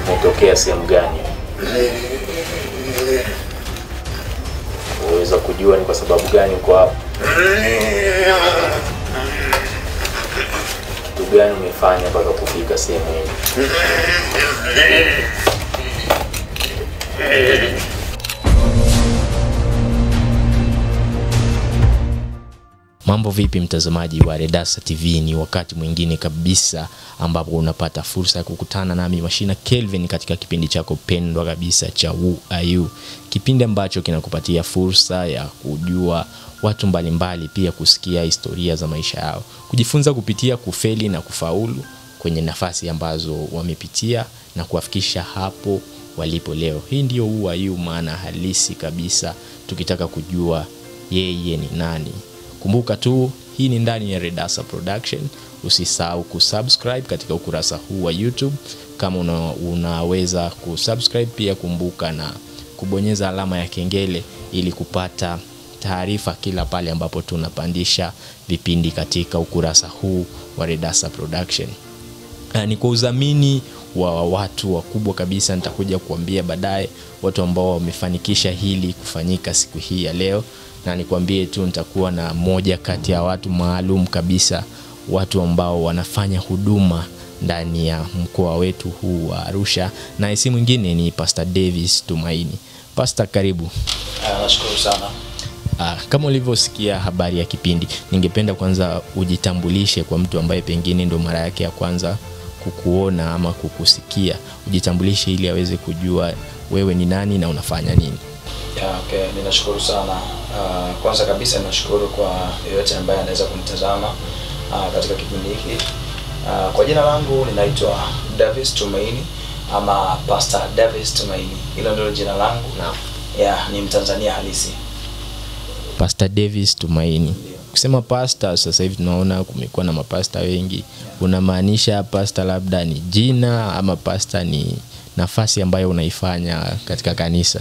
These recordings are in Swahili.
umetokea sehemu gani? Uweza kujua ni kwa sababu gani uko hapa? Kitu gani umefanya mpaka kufika sehemu hii? Mambo vipi mtazamaji wa Redasa TV? Ni wakati mwingine kabisa ambapo unapata fursa ya kukutana nami Mashina Kelvin katika kipindi chako pendwa kabisa cha Who Are You, kipindi ambacho kinakupatia fursa ya kujua watu mbalimbali mbali, pia kusikia historia za maisha yao, kujifunza kupitia kufeli na kufaulu kwenye nafasi ambazo wamepitia na kuwafikisha hapo walipo leo. Hii ndio Who Are You, maana halisi kabisa, tukitaka kujua yeye ni nani. Kumbuka tu hii ni ndani ya Redasa Production. Usisahau kusubscribe katika ukurasa huu wa YouTube kama una, unaweza kusubscribe pia, kumbuka na kubonyeza alama ya kengele ili kupata taarifa kila pale ambapo tunapandisha vipindi katika ukurasa huu wa Redasa Production. Uh, ni kwa udhamini wa watu wakubwa kabisa, nitakuja kuambia baadaye watu ambao wamefanikisha hili kufanyika siku hii ya leo na nikwambie tu nitakuwa na moja kati ya watu maalum kabisa, watu ambao wanafanya huduma ndani ya mkoa wetu huu wa Arusha, na si mwingine ni Pastor Davis Tumaini. Pastor, karibu. Uh, nashukuru sana. Uh, kama ulivyosikia habari ya kipindi, ningependa kwanza ujitambulishe kwa mtu ambaye pengine ndo mara yake ya kwanza kukuona ama kukusikia. Ujitambulishe ili aweze kujua wewe ni nani na unafanya nini. Yeah, okay. Ninashukuru sana. Uh, kwanza kabisa ninashukuru kwa yeyote ambaye anaweza kunitazama uh, katika kipindi hiki. Uh, kwa jina langu ninaitwa Davis Tumaini ama Pastor Davis Tumaini. Hilo ndilo jina langu. Naam. Yeah, ni Mtanzania halisi. Pastor Davis Tumaini. Ndio. Kusema pastor, sasa hivi tunaona kumekuwa na mapasta wengi. Unamaanisha pastor labda ni jina ama pastor ni nafasi ambayo unaifanya katika kanisa?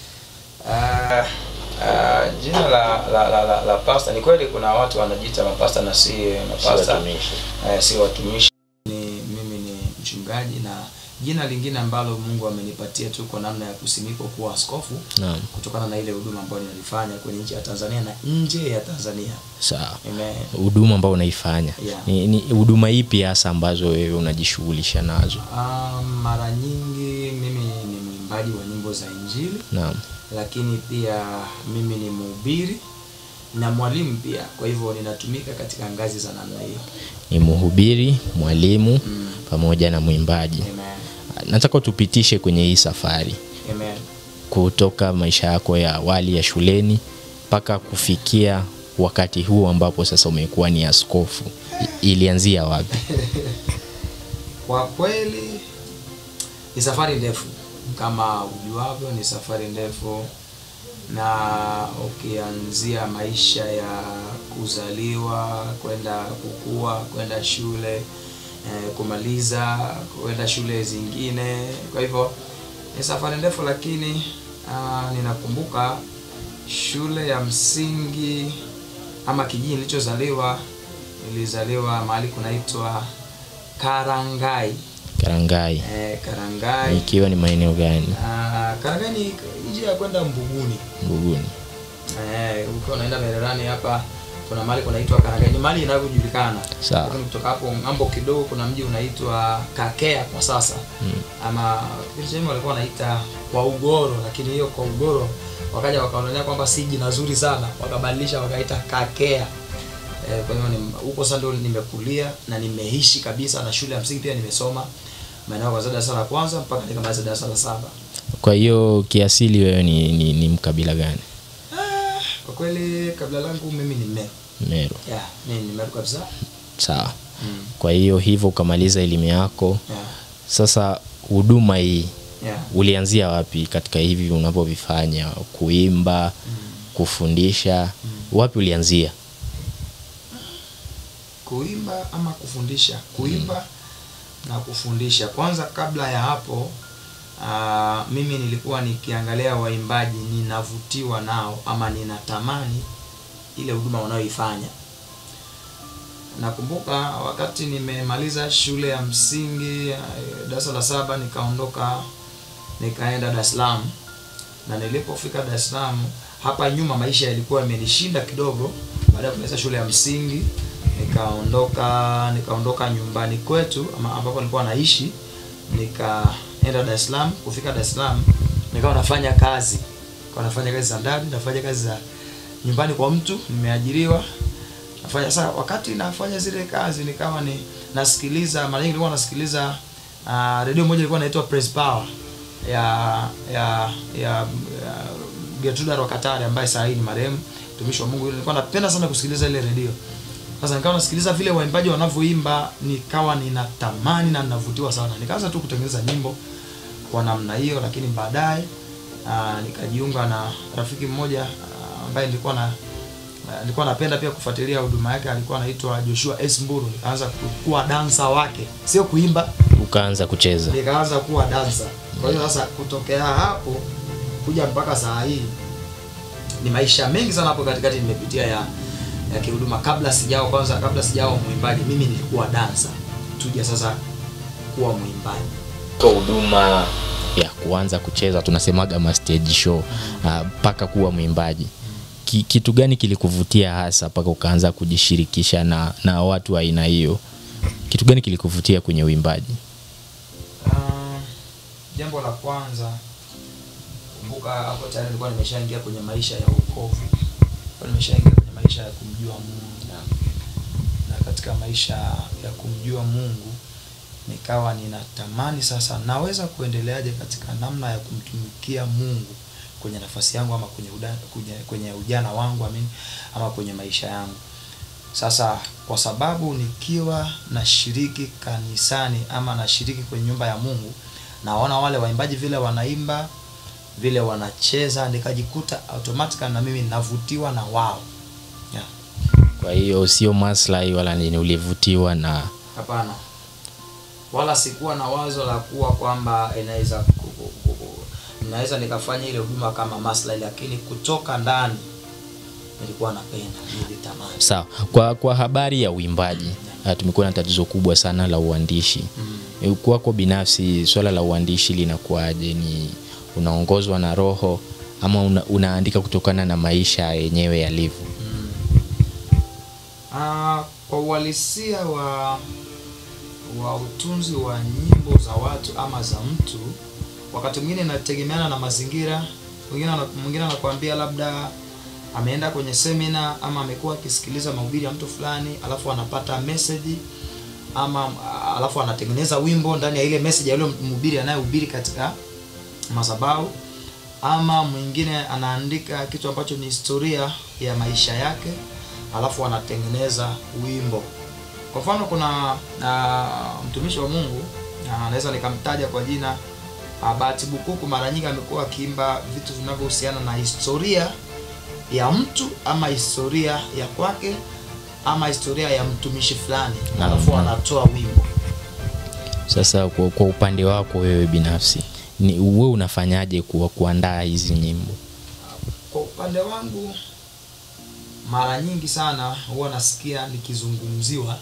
Uh, uh, jina la la, la, la, la pastor ni kweli kuna watu wanajiita mapasta na si mapasta. eh, si watumishi. Ni, mimi ni mchungaji na jina lingine ambalo Mungu amenipatia tu kwa namna ya kusimikwa kuwa askofu Naam. kutokana na ile huduma ambayo ninalifanya kwenye nchi ya Tanzania na nje ya Tanzania. Sawa. Amen. Huduma ambayo unaifanya Yeah. ni, ni huduma ipi hasa ambazo wewe unajishughulisha nazo? Um, mara nyingi mimi ni mwimbaji wa nyimbo za Injili, Naam. lakini pia mimi ni mhubiri na mwalimu pia. Kwa hivyo ninatumika katika ngazi za namna hiyo. Ni mhubiri, mwalimu Mm. pamoja na mwimbaji. Amen. Nataka tupitishe kwenye hii safari Amen. kutoka maisha yako ya awali ya shuleni mpaka kufikia wakati huu ambapo sasa umekuwa ni askofu. I- Ilianzia wapi? Kwa kweli ni safari ndefu, kama ujuavyo, ni safari ndefu, na ukianzia maisha ya kuzaliwa, kwenda kukua, kwenda shule eh, kumaliza, kwenda shule zingine. Kwa hivyo ni safari ndefu, lakini ah, ninakumbuka shule ya msingi ama kijiji nilichozaliwa, nilizaliwa mahali kunaitwa Karangai. Karangai. Eh, Karangai. Ikiwa ni maeneo gani? Ah, Karangai ni njia ya kwenda Mbuguni. Mbuguni. Eh, ukiwa unaenda Mererani hapa kuna mahali kunaitwa Karangai. Ni mahali inavyojulikana. Sawa. Lakini kutoka hapo ng'ambo kidogo kuna mji unaitwa Kakea kwa sasa. Mm. Ama kipindi cha nyuma walikuwa wanaita kwa Ugoro, lakini hiyo kwa Ugoro wakaja wakaonelea kwamba si jina zuri sana, wakabadilisha wakaita Kakea. Eh, kwa hiyo ni- huko sasa ndio nimekulia na nimeishi kabisa, na shule ya msingi pia nimesoma maeneo kwanzia darasa la kwanza mpaka nikamaliza darasa la saba. Kwa hiyo kiasili wewe ni, ni, ni mkabila gani? Ah, kwa kweli kabila langu mimi ni Meru. Meru. Yeah, mimi ni Meru kabisa. Sawa. Mm. Kwa hiyo hivyo ukamaliza elimu yako. Yeah. Sasa huduma hii Yeah. ulianzia wapi katika hivi unavyovifanya? Kuimba, kufundisha, wapi ulianzia? Kuimba ama kufundisha? Kuimba na kufundisha. Kwanza kabla ya hapo ah, mimi nilikuwa nikiangalia waimbaji ninavutiwa nao ama ninatamani ile huduma wanayoifanya. nakumbuka wakati nimemaliza shule ya msingi eh, darasa la saba nikaondoka nikaenda Dar es Salaam na nilipofika Dar es Salaam hapa nyuma maisha yalikuwa yamenishinda kidogo baada ya kumaliza shule ya msingi nikaondoka nikaondoka nyumbani kwetu ama ambapo nilikuwa naishi nikaenda Dar es Salaam kufika Dar es Salaam nikawa nafanya kazi nikawa nafanya kazi za ndani nafanya kazi za nyumbani kwa mtu nimeajiriwa nafanya sasa wakati nafanya zile kazi nikawa ni nasikiliza mara nyingi nilikuwa nasikiliza uh, redio moja ilikuwa inaitwa Press Power ya ya ya, ya Gertruda Rwakatare ambaye saa hii ni marehemu mtumishi wa Mungu. Nilikuwa napenda sana kusikiliza ile redio. Sasa nikawa nasikiliza vile waimbaji wanavyoimba, nikawa ninatamani na ninavutiwa sana. Nikaanza tu kutengeneza nyimbo kwa namna hiyo, lakini baadaye aa, nikajiunga na rafiki mmoja aa, ambaye nilikuwa na aa, nilikuwa napenda pia kufuatilia huduma yake, alikuwa anaitwa Joshua S Mburu. Nikaanza kuwa dansa wake, sio kuimba, ukaanza kucheza nikaanza kuwa dansa. Kwa hiyo sasa kutokea hapo kuja mpaka saa hii ni maisha mengi sana hapo katikati nimepitia ya ya kihuduma. Kabla sijao kwanza, kabla sijao mwimbaji, mimi nilikuwa dansa, tuja sasa kuwa mwimbaji. kwa huduma ya kuanza kucheza tunasemaga ma stage show mpaka kuwa mwimbaji Ki, kitu gani kilikuvutia hasa mpaka ukaanza kujishirikisha na, na watu wa aina hiyo kitu gani kilikuvutia kwenye uimbaji Ah, jambo la kwanza kumbuka, hapo tayari nilikuwa nimeshaingia kwenye maisha ya wokovu, Nilikuwa nimeshaingia kwenye maisha ya kumjua Mungu na katika maisha ya kumjua Mungu nikawa ninatamani sasa, naweza kuendeleaje katika namna ya kumtumikia Mungu kwenye nafasi yangu ama kwenye, uda, kwenye, kwenye ujana wangu amini, ama kwenye maisha yangu. Sasa kwa sababu nikiwa nashiriki kanisani ama nashiriki kwenye nyumba ya Mungu, naona wale waimbaji vile wanaimba vile wanacheza, nikajikuta automatically na mimi navutiwa na wao. Yeah. kwa hiyo sio maslahi wala nini ulivutiwa na Hapana, wala sikuwa na wazo la kuwa kwamba inaweza ku- ku- ku- ku- naweza nikafanya ile huduma kama maslahi, lakini kutoka ndani nilikuwa napenda, nilitamani. sawa kwa, kwa habari ya uimbaji ah, tumekuwa na tatizo kubwa sana la uandishi Mm. kwako binafsi swala la uandishi linakuwaje ni unaongozwa na roho ama una, unaandika kutokana na maisha yenyewe yalivyo Mm. Ah, kwa uhalisia wa wa utunzi wa nyimbo za watu ama za mtu, wakati mwingine inategemeana na mazingira. Mwingine ana- mwingine anakuambia labda ameenda kwenye semina ama amekuwa akisikiliza mahubiri ya mtu fulani, alafu anapata message ama ah, alafu anatengeneza wimbo ndani ya ile message ya yule mhubiri anayehubiri katika madhabahu ama mwingine anaandika kitu ambacho ni historia ya maisha yake alafu anatengeneza wimbo kwa mfano kuna uh, mtumishi wa mungu ah, anaweza nikamtaja kwa jina uh, bahati bukuku mara nyingi amekuwa akiimba vitu vinavyohusiana na historia ya mtu ama historia ya kwake ama historia ya mtumishi fulani Naam, alafu naam. anatoa wimbo sasa kwa, kwa upande wako wewe binafsi ni wewe unafanyaje ku, kuandaa hizi nyimbo kwa upande wangu mara nyingi sana huwa nasikia nikizungumziwa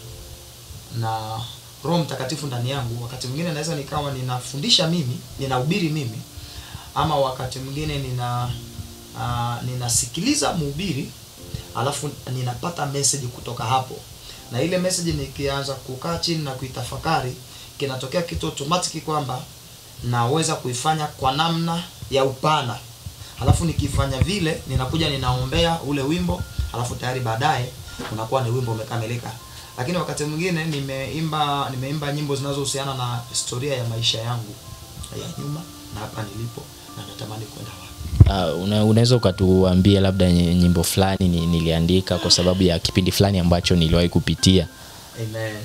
na roho mtakatifu ndani yangu wakati mwingine naweza nikawa ninafundisha mimi ninahubiri mimi ama wakati mwingine nina uh, ninasikiliza mhubiri alafu ninapata message kutoka hapo na ile message nikianza kukaa chini na kuitafakari kinatokea kitu automatic kwamba naweza kuifanya kwa namna ya upana alafu nikifanya vile ninakuja ninaombea ule wimbo alafu tayari baadaye unakuwa ni wimbo umekamilika lakini wakati mwingine nimeimba nimeimba nyimbo zinazohusiana na historia ya maisha yangu ya nyuma na hapa nilipo na natamani kwenda wapi uh, una, unaweza ukatuambia labda ny- nyimbo fulani ni, niliandika kwa sababu ya kipindi fulani ambacho niliwahi kupitia Amen.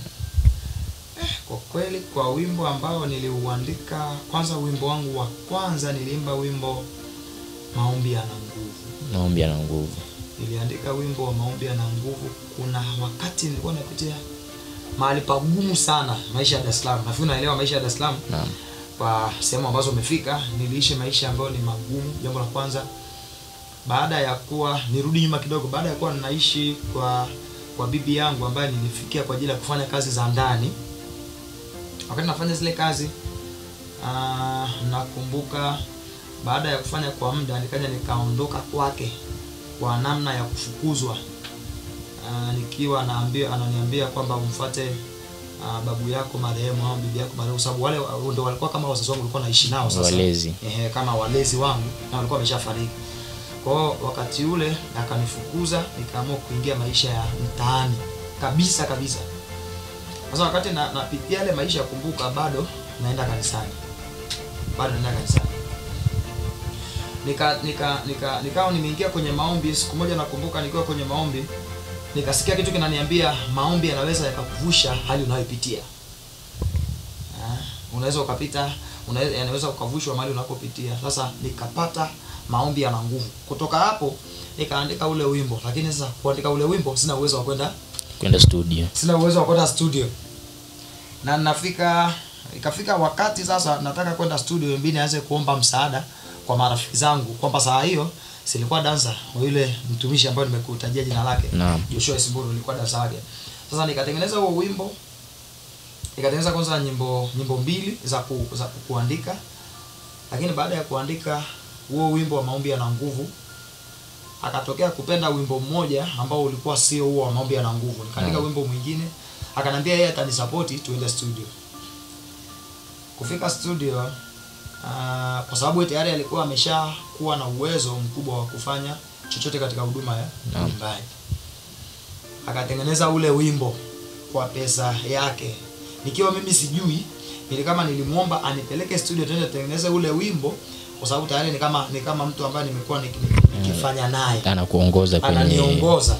Eh, kwa kweli kwa wimbo ambao niliuandika kwanza wimbo wangu wa kwanza niliimba wimbo maombi yana nguvu maombi yana nguvu niliandika wimbo wa maombi yana nguvu kuna wakati nilikuwa napitia mahali pagumu sana maisha ya Dar es Salaam nafikiri unaelewa maisha ya Dar es Salaam naam kwa sehemu ambazo umefika niliishi maisha ambayo ni magumu jambo la kwanza baada ya kuwa nirudi nyuma kidogo baada ya kuwa ninaishi kwa kwa bibi yangu ambaye nilifikia kwa ajili ya kufanya kazi za ndani wakati nafanya zile kazi ah, nakumbuka baada ya kufanya kwa muda nikaja nikaondoka kwake kwa namna ya kufukuzwa Ah, nikiwa naambia ananiambia kwamba umfuate ah, babu yako marehemu au bibi yako marehemu sababu wale wa- ndo walikuwa kama wazazi wangu walikuwa naishi nao sasa Walezi. ehe, kama walezi wangu na walikuwa wameshafariki kwa hiyo wakati ule akanifukuza nikaamua kuingia maisha ya mtaani kabisa kabisa sasa wakati na- napitia yale maisha ya kumbuka bado naenda kanisani bado naenda kanisani nika nika nika nikawa nimeingia kwenye maombi siku moja nakumbuka nikiwa kwenye maombi nikasikia kitu kinaniambia maombi yanaweza yakakuvusha hali unayopitia Ah, unaweza ukapita unaweza yanaweza ukavushwa mahali unapopitia sasa nikapata maombi yana nguvu kutoka hapo nikaandika ule wimbo lakini sasa kuandika ule wimbo sina uwezo wa kwenda kwenda studio sina uwezo wa kwenda studio na nafika ikafika wakati sasa nataka kwenda studio mbili nianze kuomba msaada kwa marafiki zangu kwamba saa hiyo silikuwa dansa wa yule mtumishi ambaye nimekutajia jina lake Naam. Joshua Isimburu nilikuwa dansa wake sasa nikatengeneza huo wimbo nikatengeneza kwanza nyimbo nyimbo mbili za, ku, za ku, kuandika lakini baada ya kuandika huo wimbo wa maombi yana nguvu akatokea kupenda wimbo mmoja ambao ulikuwa sio huo wa maombi yana nguvu nikaandika Naam. wimbo mwingine akanambia yeye atanisapoti tuende studio kufika studio uh, kwa sababu yeye tayari alikuwa ameshakuwa na uwezo mkubwa wa kufanya chochote katika huduma ya Naam. uimbaji akatengeneza ule wimbo kwa pesa yake nikiwa mimi sijui ili kama nilimwomba anipeleke studio tuende tutengeneze ule wimbo kwa sababu tayari ni kama ni kama mtu ambaye nimekuwa niki- nikifanya naye anakuongoza kwenye ananiongoza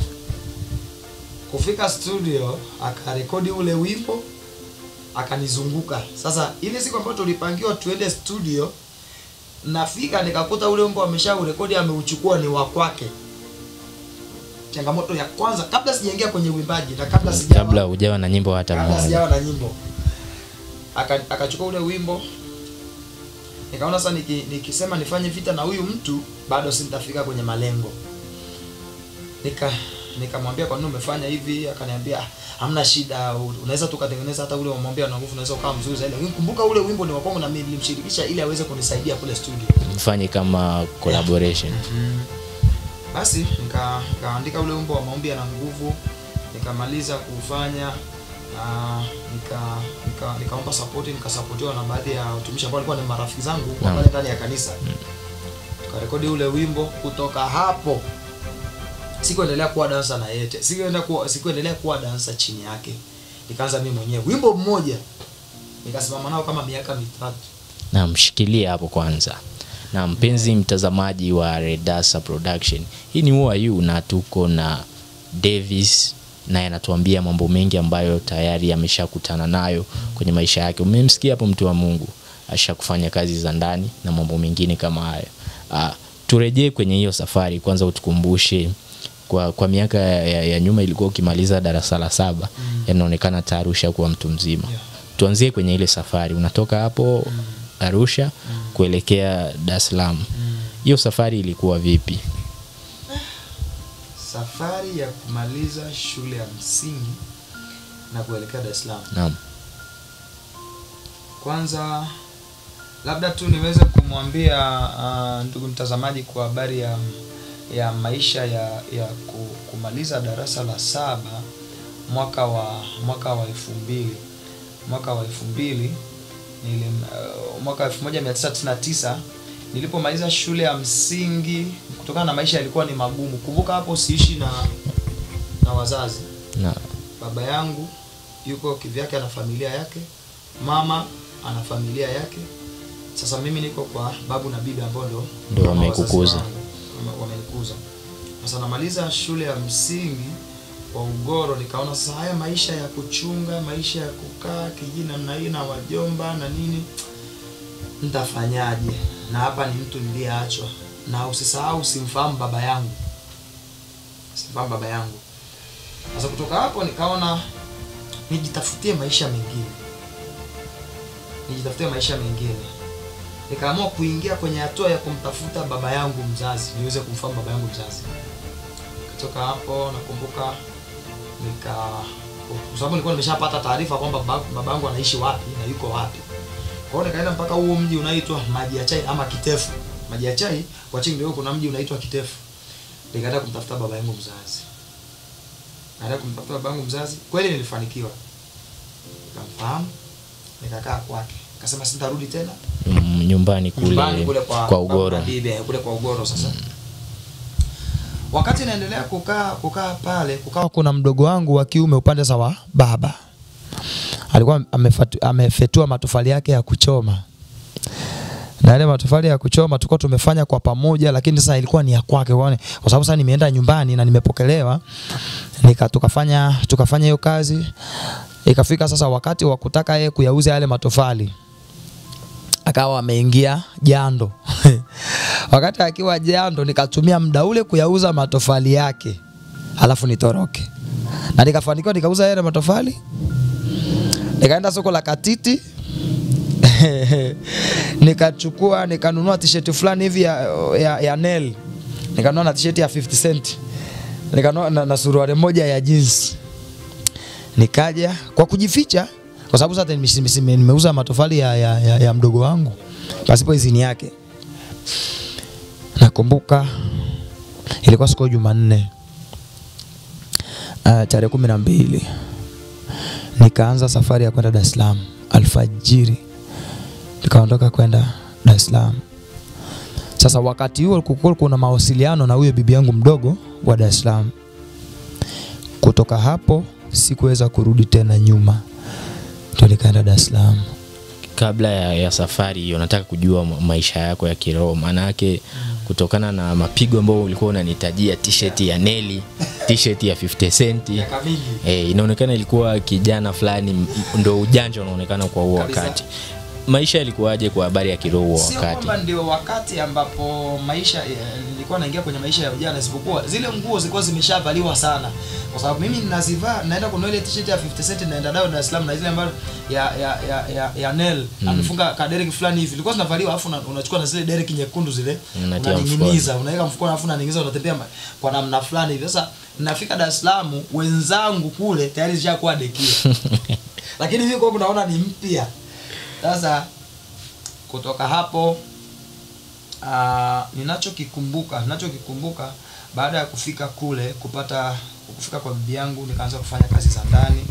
kufika studio akarekodi ule wimbo akanizunguka sasa ile siku ambayo tulipangiwa tuende studio nafika nikakuta ule wimbo ameshaurekodi ameuchukua ni wa kwake changamoto ya kwanza kabla sijaingia kwenye uimbaji na kabla sijawa kabla hujawa na nyimbo hata kabla moja sijawa na nyimbo Aka- akachukua ule wimbo nikaona sasa niki, nikisema nifanye vita na huyu mtu bado sitafika kwenye malengo nika nikamwambia kwa nini umefanya hivi akaniambia "Ah, hamna shida u- unaweza tukatengeneza hata ule umwambia na nguvu unaweza ukawa mzuri zaidi lakini kumbuka ule wimbo ni wa kwangu na mimi nilimshirikisha ili aweze kunisaidia kule studio mfanye kama collaboration basi nika- nikaandika ule wimbo wa maombi yana nguvu nikamaliza kuufanya na nika nika nikaomba support nikasapotiwa na baadhi ya watumishi ambao walikuwa ni marafiki zangu wa Naam. pale ndani ya kanisa tukarekodi ule wimbo kutoka hapo sikuendelea kuwa dansa na yete sikuendelea kuwa sikuendelea kuwa dansa chini yake nikaanza mimi mwenyewe wimbo mmoja nikasimama nao kama miaka mitatu na mshikilie hapo kwanza na mpenzi mtazamaji wa redasa production hii ni uayu na tuko na davis naye anatuambia mambo mengi ambayo tayari ameshakutana nayo kwenye maisha yake umemsikia hapo mtu wa mungu ashakufanya kazi za ndani na mambo mengine kama hayo ah, turejee kwenye hiyo safari kwanza utukumbushe kwa, kwa miaka ya, ya, ya nyuma ilikuwa ukimaliza darasa la saba Mm. yanaonekana tayari ushakuwa mtu mzima Yeah. tuanzie kwenye ile safari unatoka hapo arusha kuelekea dar es salaam hiyo safari ilikuwa vipi safari ya kumaliza shule ya msingi na kuelekea Dar es Salaam. naam Kwanza labda tu niweze kumwambia uh, ndugu mtazamaji kwa habari ya ya maisha ya ya ku- kumaliza darasa la saba mwaka wa mwaka wa elfu mbili mwaka wa elfu mbili nili uh, mwaka elfu moja mia tisa tisini na tisa nilipomaliza shule ya msingi kutokana na maisha yalikuwa ni magumu kumbuka hapo siishi na na wazazi na baba yangu yuko kivyake ana familia yake mama ana familia yake sasa mimi niko kwa babu na bibi ambao ndo Ndo kama wamekukuza. wazazi wangu, wame- wamenikuza sasa namaliza shule ya msingi kwa ugoro nikaona sasa haya maisha ya kuchunga maisha ya kukaa kijini namna hii na wajomba na nini nitafanyaje na hapa ni mtu niliyeachwa na usisahau simfahamu baba yangu simfahamu baba yangu sasa kutoka hapo nikaona nijitafutie maisha mengine nijitafutie maisha mengine nikaamua kuingia kwenye hatua ya kumtafuta baba yangu mzazi niweze kumfahamu baba yangu mzazi kutoka hapo nakumbuka nika kwa sababu nilikuwa nimeshapata taarifa kwamba baba- babangu anaishi wapi na yuko wapi. Kwa hiyo nikaenda mpaka huo mji unaitwa Maji ya Chai ama Kitefu. Maji ya Chai kwa chini ndio kuna mji unaitwa Kitefu. Nikaenda kumtafuta baba yangu mzazi. Baada ya kumtafuta baba yangu mzazi, kweli nilifanikiwa. Nikamfahamu, nikakaa kwake. Akasema sitarudi tena Mm, nyumbani kule, nyumbani kule kwa, kwa ugoro kwa bibi, eh, kule kwa ugoro sasa wakati naendelea kukaa kukaa pale kukawa kuna mdogo wangu wa kiume upande za wa baba alikuwa amefatu- amefetua matofali yake ya kuchoma na yale matofali ya kuchoma tulikuwa tumefanya kwa pamoja, lakini sasa ilikuwa ni ya kwake, kwa kwa sababu sasa nimeenda nyumbani na nimepokelewa, nika tukafanya tukafanya hiyo kazi. Ikafika sasa wakati wa kutaka yeye kuyauza yale matofali, akawa ameingia jando wakati akiwa jando, nikatumia muda ule kuyauza matofali yake, alafu nitoroke, na nikafanikiwa, nikauza yale matofali, nikaenda soko la Katiti nikachukua nikanunua t-shirt fulani hivi ya, ya, ya Nel nikanunua na t-shirt ya 50 cent nikanunua na, na suruali moja ya jeans nikaja kwa kujificha kwa sababu sasa nime- nime- nimeuza matofali ya, ya, ya, ya mdogo wangu pasipo idhini yake nakumbuka ilikuwa siku ya Jumanne uh, tarehe kumi na mbili nikaanza safari ya kwenda Dar es Salaam alfajiri nikaondoka kwenda Dar es Salaam. Sasa wakati huo kulikuwa kuna mawasiliano na huyo bibi yangu mdogo wa Dar es Salaam. Kutoka hapo sikuweza kurudi tena nyuma, ndio nikaenda Dar es Salaam. kabla ya, ya safari hiyo nataka kujua ma- maisha yako ya kiroho maana yake kutokana na mapigo ambayo ulikuwa unanitajia t-shirt ya Nelly t-shirt ya 50 cent eh, inaonekana ilikuwa kijana fulani m- ndo ujanja unaonekana kwa huo Kabisa. wakati maisha yalikuwaje kwa habari ya kiroho huo Sio wakati kwamba ndio wakati ambapo maisha eh, nilikuwa naingia kwenye maisha ya ujana, isipokuwa zile nguo zilikuwa zimeshavaliwa sana, kwa sababu mimi ninazivaa, naenda kununua ile t-shirt ya 50 cent, naenda nayo Dar es Salaam, na zile ambazo ya ya ya ya, ya Nel amefunga kadereki fulani hivi, ilikuwa zinavaliwa, alafu una- unachukua na zile dereki nyekundu zile Unatia unaning'iniza, unaweka mfukoni, alafu unaning'iniza, unatembea ma- kwa namna fulani hivi. Sasa nafika Dar es Salaam, wenzangu kule tayari zishakuwa dekio, lakini mimi kwa naona ni mpya. Sasa kutoka hapo uh, ninachokikumbuka ninachokikumbuka baada ya kufika kule kupata kufika kwa bibi yangu nikaanza kufanya kazi za ndani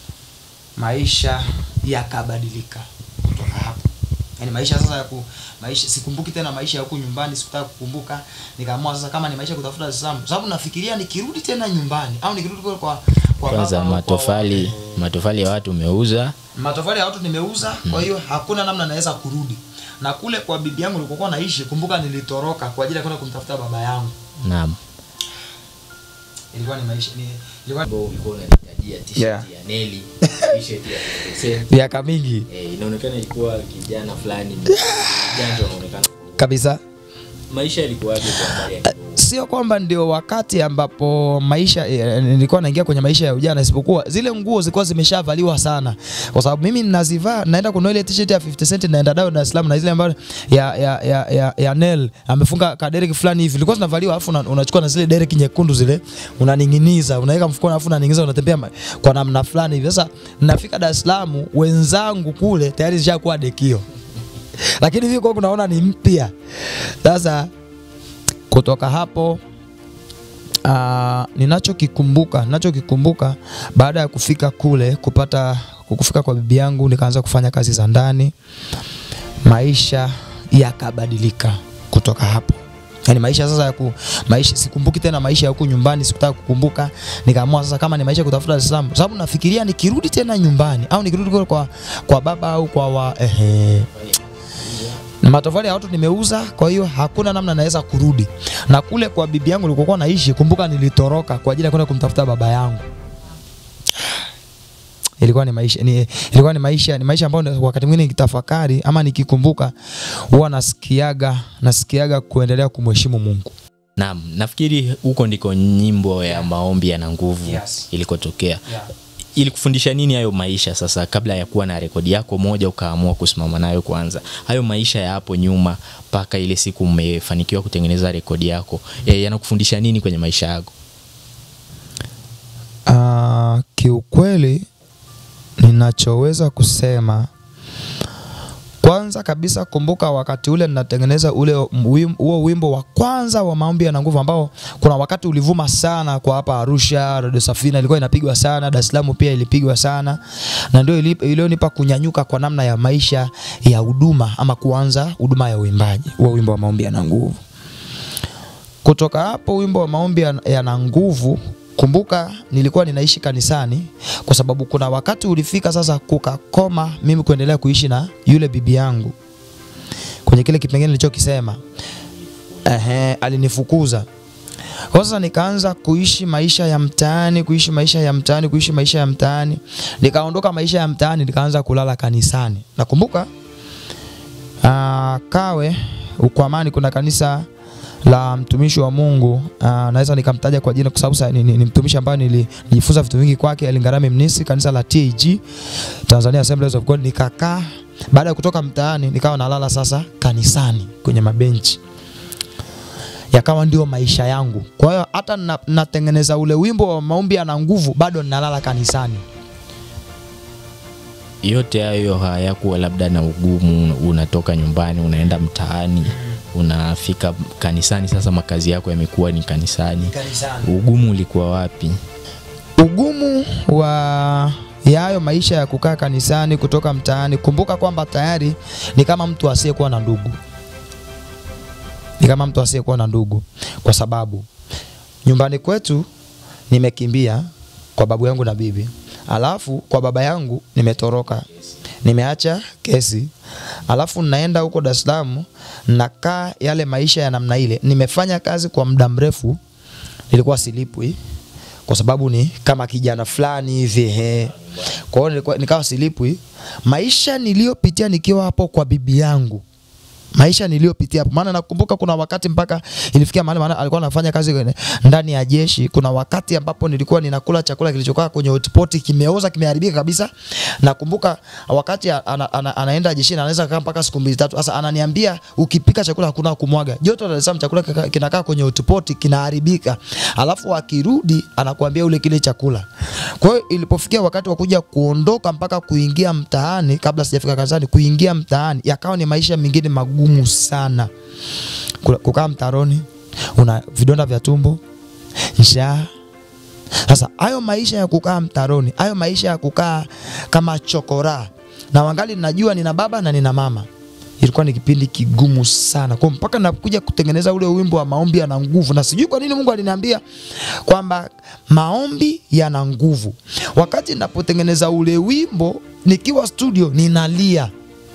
maisha yakabadilika kutoka hapo yaani maisha sasa ya ku, maisha sikumbuki tena maisha ya huku nyumbani sikutaka kukumbuka nikaamua sasa kama ni maisha ya kutafuta Dar es Salaam kwa sababu nafikiria nikirudi tena nyumbani au nikirudi kule kwa kwa kwanza baba au kwa- matofali matofali ya watu umeuza matofali ya watu nimeuza kwa hiyo hakuna namna naweza kurudi na kule kwa bibi yangu nilikokuwa naishi kumbuka nilitoroka kwa ajili ya kwenda kumtafuta baba yangu naam ilikuwa ni maisha ni, ilikuwa ambao ulikuwa unanitajia t-shirt Yeah. ya Nelly t-shirt ya 50 cent miaka mingi eh, inaonekana ilikuwa kijana fulani ujanja unaonekana kabisa maisha yalikuwaje kwa habari ya kiroho? sio kwamba ndio wakati ambapo maisha eh, nilikuwa naingia kwenye maisha ya ujana, isipokuwa zile nguo zilikuwa zimeshavaliwa sana, kwa sababu mimi ninazivaa, naenda kununua ile t-shirt ya 50 cent, naenda nayo Dar es Salaam, na zile ambazo ya ya ya, ya, ya Nel amefunga kadereki fulani hivi, ilikuwa zinavaliwa, alafu una- unachukua na zile dereki nyekundu zile, unaning'iniza, unaweka mfukoni, alafu unaning'iniza, unatembea ma- kwa namna fulani hivi. Sasa nafika Dar es Salaam, wenzangu kule tayari zishakuwa dekio, lakini mimi kwa kunaona ni mpya. Sasa kutoka hapo uh, ninachokikumbuka ninachokikumbuka baada ya kufika kule kupata kufika kwa bibi yangu nikaanza kufanya kazi za ndani maisha yakabadilika kutoka hapo yaani maisha sasa ya ku, maisha sikumbuki tena maisha ya huku nyumbani sikutaka kukumbuka nikaamua sasa kama ni maisha ya kutafuta Dar es Salaam kwa sababu nafikiria nikirudi tena nyumbani au nikirudi kule kwa kwa baba au kwa wa ehe na matofali ya watu nimeuza, kwa hiyo hakuna namna naweza kurudi. Na kule kwa bibi yangu nilikokuwa naishi, kumbuka nilitoroka kwa ajili ya kwenda kumtafuta baba yangu. Ilikuwa ni maisha ni, ilikuwa ni maisha ni maisha ambayo wakati mwingine nikitafakari ama nikikumbuka huwa nasikiaga nasikiaga kuendelea kumheshimu Mungu. Naam, nafikiri huko ndiko nyimbo ya maombi yana nguvu Yes. ilikotokea. Ilikufundisha nini hayo maisha sasa, kabla ya kuwa na rekodi yako moja ukaamua kusimama nayo kwanza? Hayo maisha ya hapo nyuma mpaka ile siku mmefanikiwa kutengeneza rekodi yako e, yanakufundisha nini kwenye maisha yako? Uh, kiukweli ninachoweza kusema kwanza kabisa, kumbuka wakati ule ninatengeneza ule wim- huo wimbo wa kwanza wa maombi yana nguvu, ambao kuna wakati ulivuma sana kwa hapa Arusha. Radio Safina ilikuwa inapigwa sana, Dar es Salaam pia ilipigwa sana, na ndio ili- iliyonipa kunyanyuka kwa namna ya maisha ya huduma ama kuanza huduma ya uimbaji, huo wimbo wa maombi yana nguvu. Kutoka hapo wimbo wa maombi yana- yana nguvu, kumbuka nilikuwa ninaishi kanisani, kwa sababu kuna wakati ulifika sasa kukakoma mimi kuendelea kuishi na yule bibi yangu kwenye kile kipengele nilichokisema. Ehe, alinifukuza. Kwa sasa nikaanza kuishi maisha ya mtaani, kuishi maisha ya mtaani, kuishi maisha ya mtaani. Nikaondoka maisha ya mtaani, nikaanza kulala kanisani. Nakumbuka ah, Kawe Ukwamani kuna kanisa la mtumishi wa Mungu uh, naweza nikamtaja kwa jina kwa sababu sa- ni, ni, ni mtumishi ambaye nili- nilijifunza vitu vingi kwake, Elingarame Mnisi, kanisa la TAG Tanzania Assemblies of God. Nikakaa baada ya kutoka mtaani, nikawa nalala sasa kanisani kwenye mabenchi, yakawa ndio maisha yangu. Kwa hiyo hata na, natengeneza ule wimbo wa maombi yana nguvu, bado ninalala kanisani. yote hayo hayakuwa labda na ugumu unatoka nyumbani unaenda mtaani unafika kanisani sasa makazi yako yamekuwa ni kanisani kanisani. ugumu ulikuwa wapi ugumu wa ya hayo maisha ya kukaa kanisani kutoka mtaani, kumbuka kwamba tayari ni kama mtu asiyekuwa na ndugu, ni kama mtu asiyekuwa na ndugu, kwa sababu nyumbani kwetu nimekimbia kwa babu yangu na bibi, alafu kwa baba yangu nimetoroka, nimeacha kesi, alafu naenda huko Dar es Salaam, nakaa yale maisha ya namna ile. Nimefanya kazi kwa muda mrefu, nilikuwa silipwi kwa sababu ni kama kijana fulani hivi he. Kwa hiyo nilikuwa nikawa silipwi. Maisha niliyopitia nikiwa hapo kwa bibi yangu maisha niliyopitia hapo, maana nakumbuka kuna wakati mpaka ilifikia mahali, maana alikuwa anafanya kazi kwenye- ndani ya jeshi. Kuna wakati ambapo nilikuwa ninakula chakula kilichokaa kwenye hotpot kimeoza, kimeharibika kabisa. Nakumbuka wakati ana, ana, anaenda jeshini anaweza kaa mpaka siku mbili tatu. Sasa ananiambia ukipika chakula hakuna kumwaga, joto la Dar es Salaam chakula kika- kinakaa kwenye hotpot kinaharibika, alafu akirudi anakuambia ule kile chakula. Kwa hiyo ilipofikia wakati wa kuja kuondoka mpaka kuingia mtaani, kabla sijafika kanisani, kuingia mtaani, yakawa ni maisha mengine magumu sana. Kula- Kukaa mtaroni, una vidonda vya tumbo, njaa. Sasa hayo maisha ya kukaa mtaroni, hayo maisha ya kukaa kama chokora, na wangali najua nina baba na nina mama ilikuwa ni kipindi kigumu sana kwa mpaka nakuja kutengeneza ule wimbo wa maombi yana nguvu, na sijui kwa nini Mungu aliniambia kwamba maombi yana nguvu. Wakati napotengeneza ule wimbo nikiwa studio, ninalia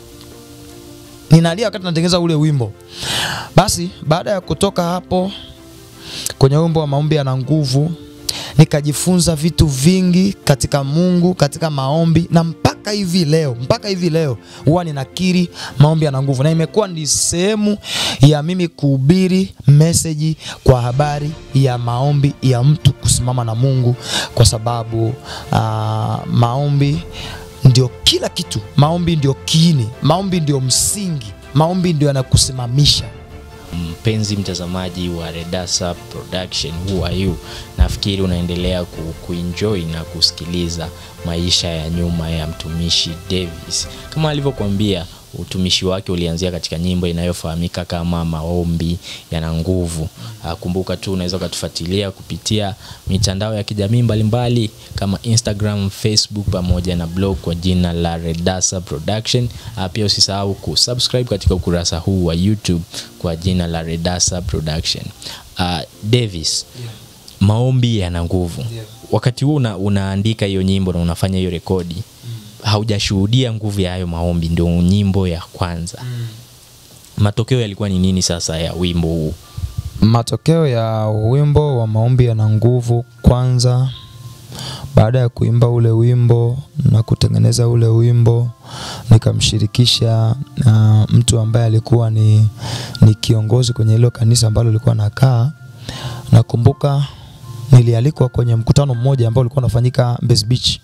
ninalia wakati natengeneza ule wimbo. Basi baada ya kutoka hapo kwenye wimbo wa maombi yana nguvu, nikajifunza vitu vingi katika Mungu, katika maombi na mpaka hivi leo, mpaka hivi leo huwa ninakiri maombi yana nguvu, na imekuwa ni sehemu ya mimi kuhubiri meseji kwa habari ya maombi ya mtu kusimama na Mungu, kwa sababu ah, maombi ndio kila kitu. Maombi ndio kiini, maombi ndio msingi, maombi ndio yanakusimamisha. mpenzi mtazamaji wa Redasa Production, who are you? Nafikiri unaendelea ku, kuenjoy na kusikiliza maisha ya nyuma ya mtumishi Davis. Kama alivyokuambia, utumishi wake ulianzia katika nyimbo inayofahamika kama maombi yana nguvu. Ah, Kumbuka tu unaweza ukatufuatilia kupitia mitandao ya kijamii mbalimbali kama Instagram, Facebook pamoja na blog kwa jina la Redasa Production. Ah, Pia usisahau kusubscribe katika ukurasa huu wa YouTube kwa jina la Redasa Production. Ah, Davis, maombi yana nguvu. Ndio. Wakati huo una, unaandika hiyo nyimbo na unafanya hiyo rekodi haujashuhudia nguvu ya hayo maombi, ndio nyimbo ya kwanza. Matokeo yalikuwa ni nini sasa ya wimbo huu? Matokeo ya wimbo wa maombi yana nguvu, kwanza baada ya kuimba ule wimbo na kutengeneza ule wimbo nikamshirikisha uh, mtu ambaye alikuwa ni, ni kiongozi kwenye hilo kanisa ambalo lilikuwa nakaa. Nakumbuka nilialikwa kwenye mkutano mmoja ambao ulikuwa unafanyika Mbezi Beach.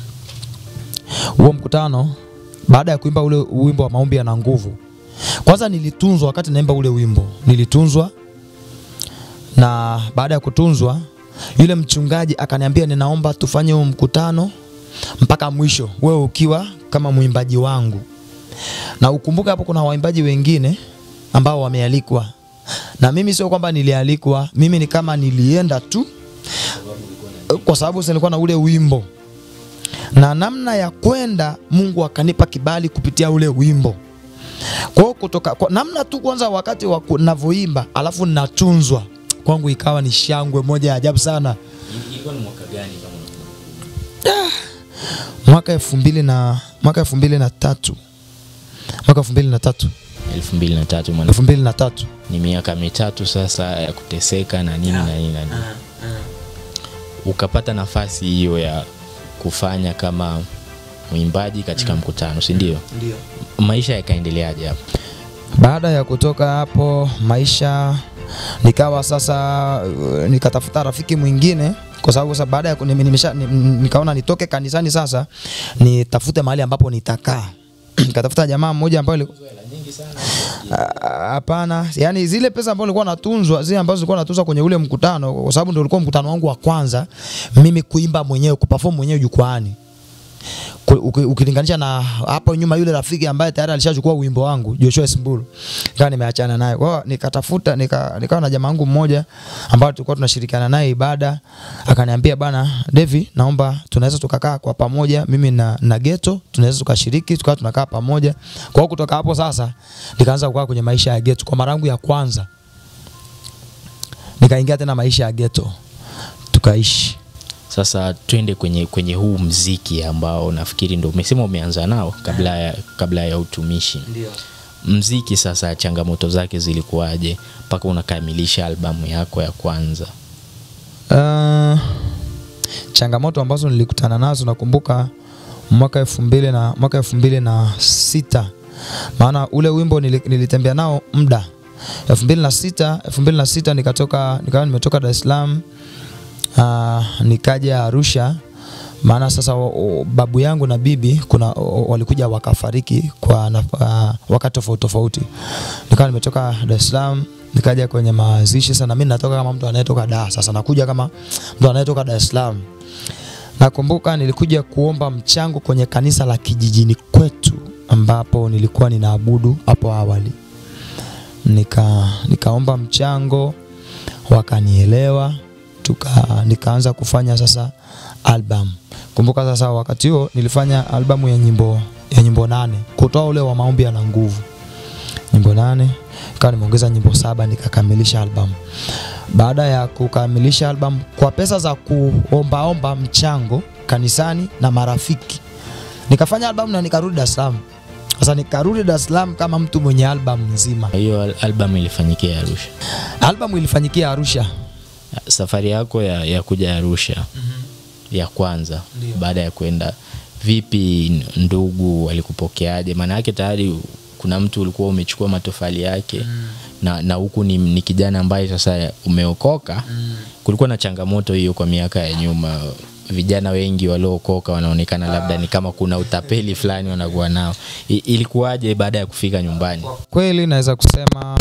Huo mkutano baada ya kuimba ule wimbo wa maombi yana nguvu, kwanza nilitunzwa wakati naimba ule wimbo, nilitunzwa na baada ya kutunzwa yule mchungaji akaniambia ninaomba tufanye huu mkutano mpaka mwisho, wewe ukiwa kama mwimbaji wangu, na ukumbuke hapo kuna waimbaji wengine ambao wamealikwa, na mimi sio kwamba nilialikwa, mimi ni kama nilienda tu kwa sababu si nilikuwa na ule wimbo na namna ya kwenda, Mungu akanipa kibali kupitia ule wimbo. Kwa hiyo kutoka kwa namna tu kwanza, wakati wa navyoimba alafu natunzwa kwangu, ikawa ni shangwe moja ya ajabu sana. Ilikuwa ni mwaka gani kama Mwaka elfu mbili na mwaka elfu mbili na tatu mwaka elfu mbili na tatu elfu mbili na tatu maana elfu mbili na tatu ni miaka mitatu sasa ya kuteseka na nini na nini na nini. Ukapata nafasi hiyo ya kufanya kama mwimbaji katika mkutano, si ndio? Ndio. Maisha yakaendeleaje hapo? Baada ya kutoka hapo maisha nikawa sasa uh, nikatafuta rafiki mwingine kwa sababu sasa baada ya ku- nime- nimesha ni- nikaona nitoke kanisani sasa nitafute mahali ambapo nitakaa. Nikatafuta jamaa mmoja ambaye aliku- Ah, hapana, yani zile pesa ambazo nilikuwa natunzwa, zile ambazo nilikuwa natunzwa kwenye ule mkutano, kwa sababu ndio ulikuwa mkutano wangu wa kwanza mimi kuimba mwenyewe, kuperform mwenyewe jukwaani Ku- uki- ukilinganisha na hapo nyuma yule rafiki ambaye tayari alishachukua wimbo wangu Joshua Simbulu, nikawa nimeachana naye. Kwa hiyo nikatafuta nika, nikawa na jamaa wangu mmoja ambao tulikuwa tunashirikiana naye ibada, akaniambia bana Devi, naomba tunaweza tukakaa kwa pamoja, mimi na, na Geto tunaweza tukashiriki tukawa tunakaa pamoja. Kwa hiyo kutoka hapo sasa nikaanza kukaa kwenye maisha ya Geto kwa mara yangu ya kwanza, nikaingia tena maisha ya Geto tukaishi. Sasa twende kwenye, kwenye huu mziki ambao nafikiri ndo umesema umeanza nao kabla ya, kabla ya utumishi. Ndio. Mziki sasa, changamoto zake zilikuwaje mpaka unakamilisha albamu yako ya kwanza? Uh, changamoto ambazo nilikutana nazo nakumbuka mwaka elfu mbili na mwaka elfu mbili na sita maana ule wimbo nili, nilitembea nao muda elfu mbili na sita elfu mbili na sita nikatoka nikawa nimetoka Dar es Salaam uh, nikaja Arusha maana sasa o, o, babu yangu na bibi kuna o, walikuja wakafariki kwa na, uh, wakati tofauti tofauti. Nikawa nimetoka Dar es Salaam nikaja kwenye mazishi. Sasa na mimi natoka kama mtu anayetoka Dar, sasa nakuja kama mtu anayetoka Dar es Salaam. Nakumbuka nilikuja kuomba mchango kwenye kanisa la kijijini kwetu ambapo nilikuwa ninaabudu hapo awali. Nika nikaomba mchango wakanielewa, tuka nikaanza kufanya sasa album. Kumbuka sasa wakati huo nilifanya albamu ya nyimbo ya nyimbo nane kutoa ule wa maombi yana nguvu, nyimbo nane ikawa nimeongeza nyimbo saba nikakamilisha album. Baada ya kukamilisha album kwa pesa za kuombaomba mchango kanisani na marafiki, nikafanya album na nikarudi Dar es Salaam. Sasa nikarudi Dar es Salaam kama mtu mwenye album nzima. Hiyo al- albamu ilifanyikia Arusha. Album ilifanyikia Arusha. Safari yako ya, ya kuja Arusha ya kwanza Ndio. baada ya kwenda, vipi n- ndugu walikupokeaje? Maana yake tayari kuna mtu ulikuwa umechukua matofali yake na, na huku ni, ni kijana ambaye sasa umeokoka. Kulikuwa na changamoto hiyo kwa miaka ya nyuma. Vijana wengi waliookoka wanaonekana labda ni kama kuna utapeli fulani wanakuwa nao. I, ilikuwaje baada ya kufika nyumbani? Kweli naweza kusema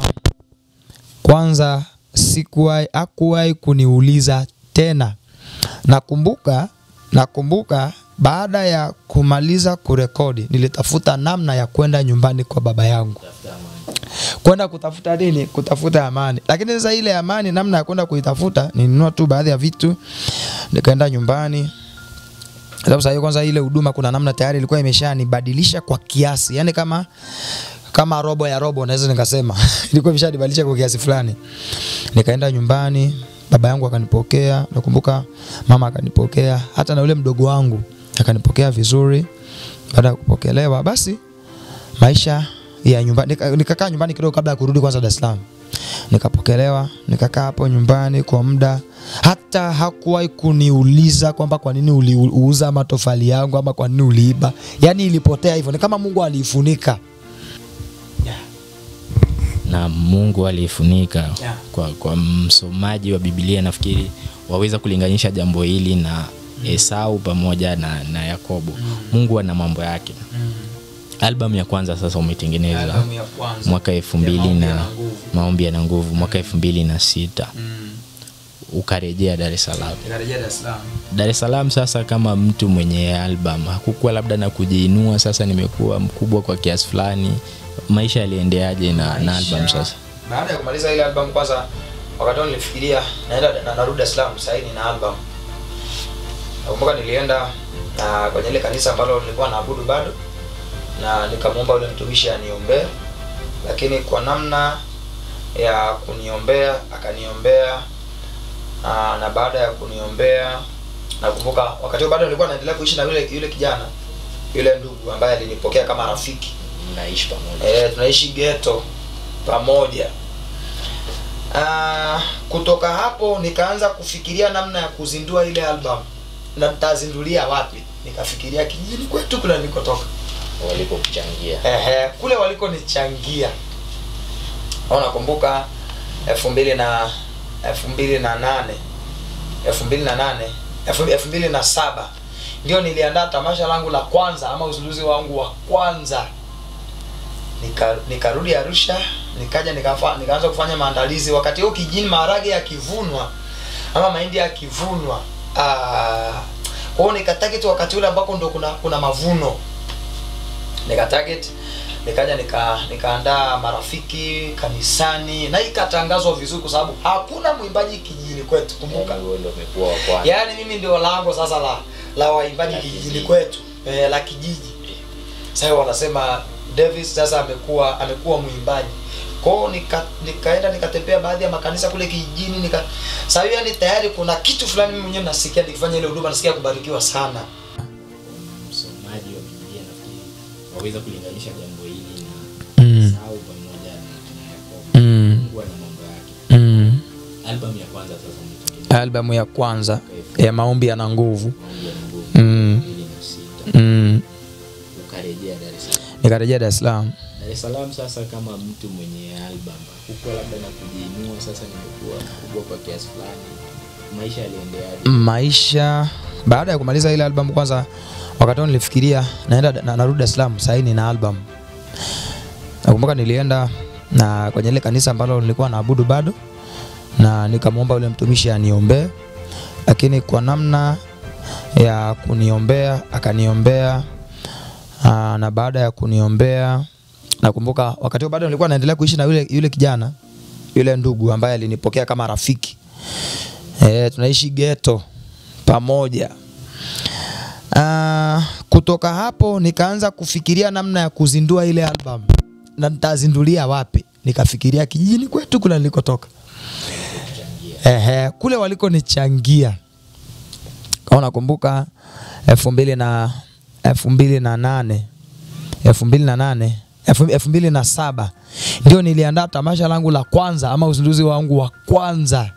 kwanza, sikuwahi hakuwahi kuniuliza tena. Nakumbuka, nakumbuka baada ya kumaliza kurekodi, nilitafuta namna ya kwenda nyumbani kwa baba yangu, kwenda kutafuta nini? Kutafuta amani. Lakini sasa ile amani, namna ya kwenda kuitafuta, nilinunua tu baadhi ya vitu, nikaenda nyumbani sababu sasa hiyo kwanza ile huduma kuna namna tayari ilikuwa imeshanibadilisha kwa kiasi, yani kama kama robo ya robo naweza nikasema ilikuwa imeshanibadilisha kwa kiasi fulani. Nikaenda nyumbani, baba yangu akanipokea, nakumbuka mama akanipokea, hata na yule mdogo wangu akanipokea vizuri. Baada ya kupokelewa, basi maisha ya nyumbani, nika- nikakaa nyumbani kidogo kabla ya kurudi kwanza Dar es Salaam nikapokelewa nikakaa hapo nyumbani kwa muda hata hakuwahi kuniuliza kwamba kwa nini uliuza matofali yangu ama kwa nini uliiba yaani ilipotea hivyo ni kama mungu aliifunika na Mungu aliifunika Yeah. kwa, kwa msomaji wa Biblia nafikiri waweza kulinganisha jambo hili na Esau pamoja na, na Yakobo. Mungu ana mambo yake. Albamu ya kwanza sasa umetengeneza Albamu ya kwanza mwaka elfu ya mbili Maombi na Yana Nguvu. maombi yana nguvu mwaka elfu mbili na sita Mm. ukarejea Dar es Salaam. Nikarejea Dar es Salaam. Dar es Salaam sasa, kama mtu mwenye album, hakukuwa labda na kujiinua, sasa nimekuwa mkubwa kwa kiasi fulani, maisha yaliendeaje na, na album sasa? Baada ya kumaliza ile album kwanza, wakati huo nilifikiria naenda na narudi Dar es Salaam sasa hivi na album. Nakumbuka nilienda na kwenye ile kanisa ambalo nilikuwa naabudu bado na nikamwomba yule mtumishi aniombee, lakini kwa namna ya kuniombea akaniombea na, na baada ya kuniombea nakumbuka wakati huo bado nilikuwa naendelea kuishi na yule yule kijana yule ndugu ambaye alinipokea kama rafiki Mnaishi pamoja. e, tunaishi ghetto pamoja. Ah, kutoka hapo nikaanza kufikiria namna ya kuzindua ile album na nitazindulia wapi. Nikafikiria kijijini kwetu kule nilikotoka, Walipokuchangia ehe, kule walikonichangia. Au nakumbuka elfu mbili na elfu mbili na nane elfu mbili na nane elfu elfu mbili na saba ndio niliandaa tamasha langu la kwanza ama uzinduzi wangu wa kwanza nika nikarudi Arusha nikaja nikafa, nikaanza kufanya maandalizi. Wakati huo kijini maharage yakivunwa ama mahindi yakivunwa, ah, kwa hiyo nikatarget wakati ule ambako ndo kuna kuna mavuno, nikatarget nikaja nika nikaandaa marafiki kanisani na ikatangazwa vizuri, kwa sababu hakuna mwimbaji kijijini kwetu. Kumbuka wewe ndio umekuwa wa kwanza. yaani mimi ndio lango sasa la la waimbaji La kijijini kijiji. kwetu eh, la kijiji sasa wanasema Davis sasa amekuwa amekuwa mwimbaji kwao nika, nikaenda nikatembea baadhi ya makanisa kule kijijini nika sasa hiyo yani tayari kuna kitu fulani mimi mwenyewe nasikia nikifanya ile huduma nasikia kubarikiwa sana Msomaji wa Biblia nafikiri waweza kulinganisha jambo hili na mm. Esau pamoja na na Yakobo. Mm. Mungu ana mambo yake. Mm. Album ya kwanza sasa umetengeneza albamu ya kwanza ya maombi yana nguvu maombi ya Mungu mm. 2006 mm. ukarejea Dar es Salaam. nikarejea Dar es Salaam Dar es Salaam sasa, kama mtu mwenye album hukuwa labda na kujiinua, sasa nimekuwa mkubwa kwa kiasi fulani, maisha yaliendeaje? maisha baada ya kumaliza ile album kwanza wakati huo nilifikiria naenda na, narudi Dar es Salaam sasa na album nakumbuka nilienda na kwenye ile kanisa ambalo nilikuwa naabudu bado na nikamwomba yule mtumishi aniombee lakini kwa namna ya kuniombea akaniombea aa, na baada ya kuniombea nakumbuka wakati huo bado nilikuwa naendelea kuishi na yule, yule kijana yule ndugu ambaye alinipokea kama rafiki e, tunaishi ghetto pamoja. Uh, kutoka hapo nikaanza kufikiria namna ya kuzindua ile album na nitazindulia wapi. Nikafikiria kijijini kwetu kule nilikotoka, ehe, kule walikonichangia. Kama nakumbuka elfu mbili na elfu mbili na nane elfu mbili na nane elfu elfu mbili na saba ndio niliandaa tamasha langu la kwanza ama uzinduzi wangu wa kwanza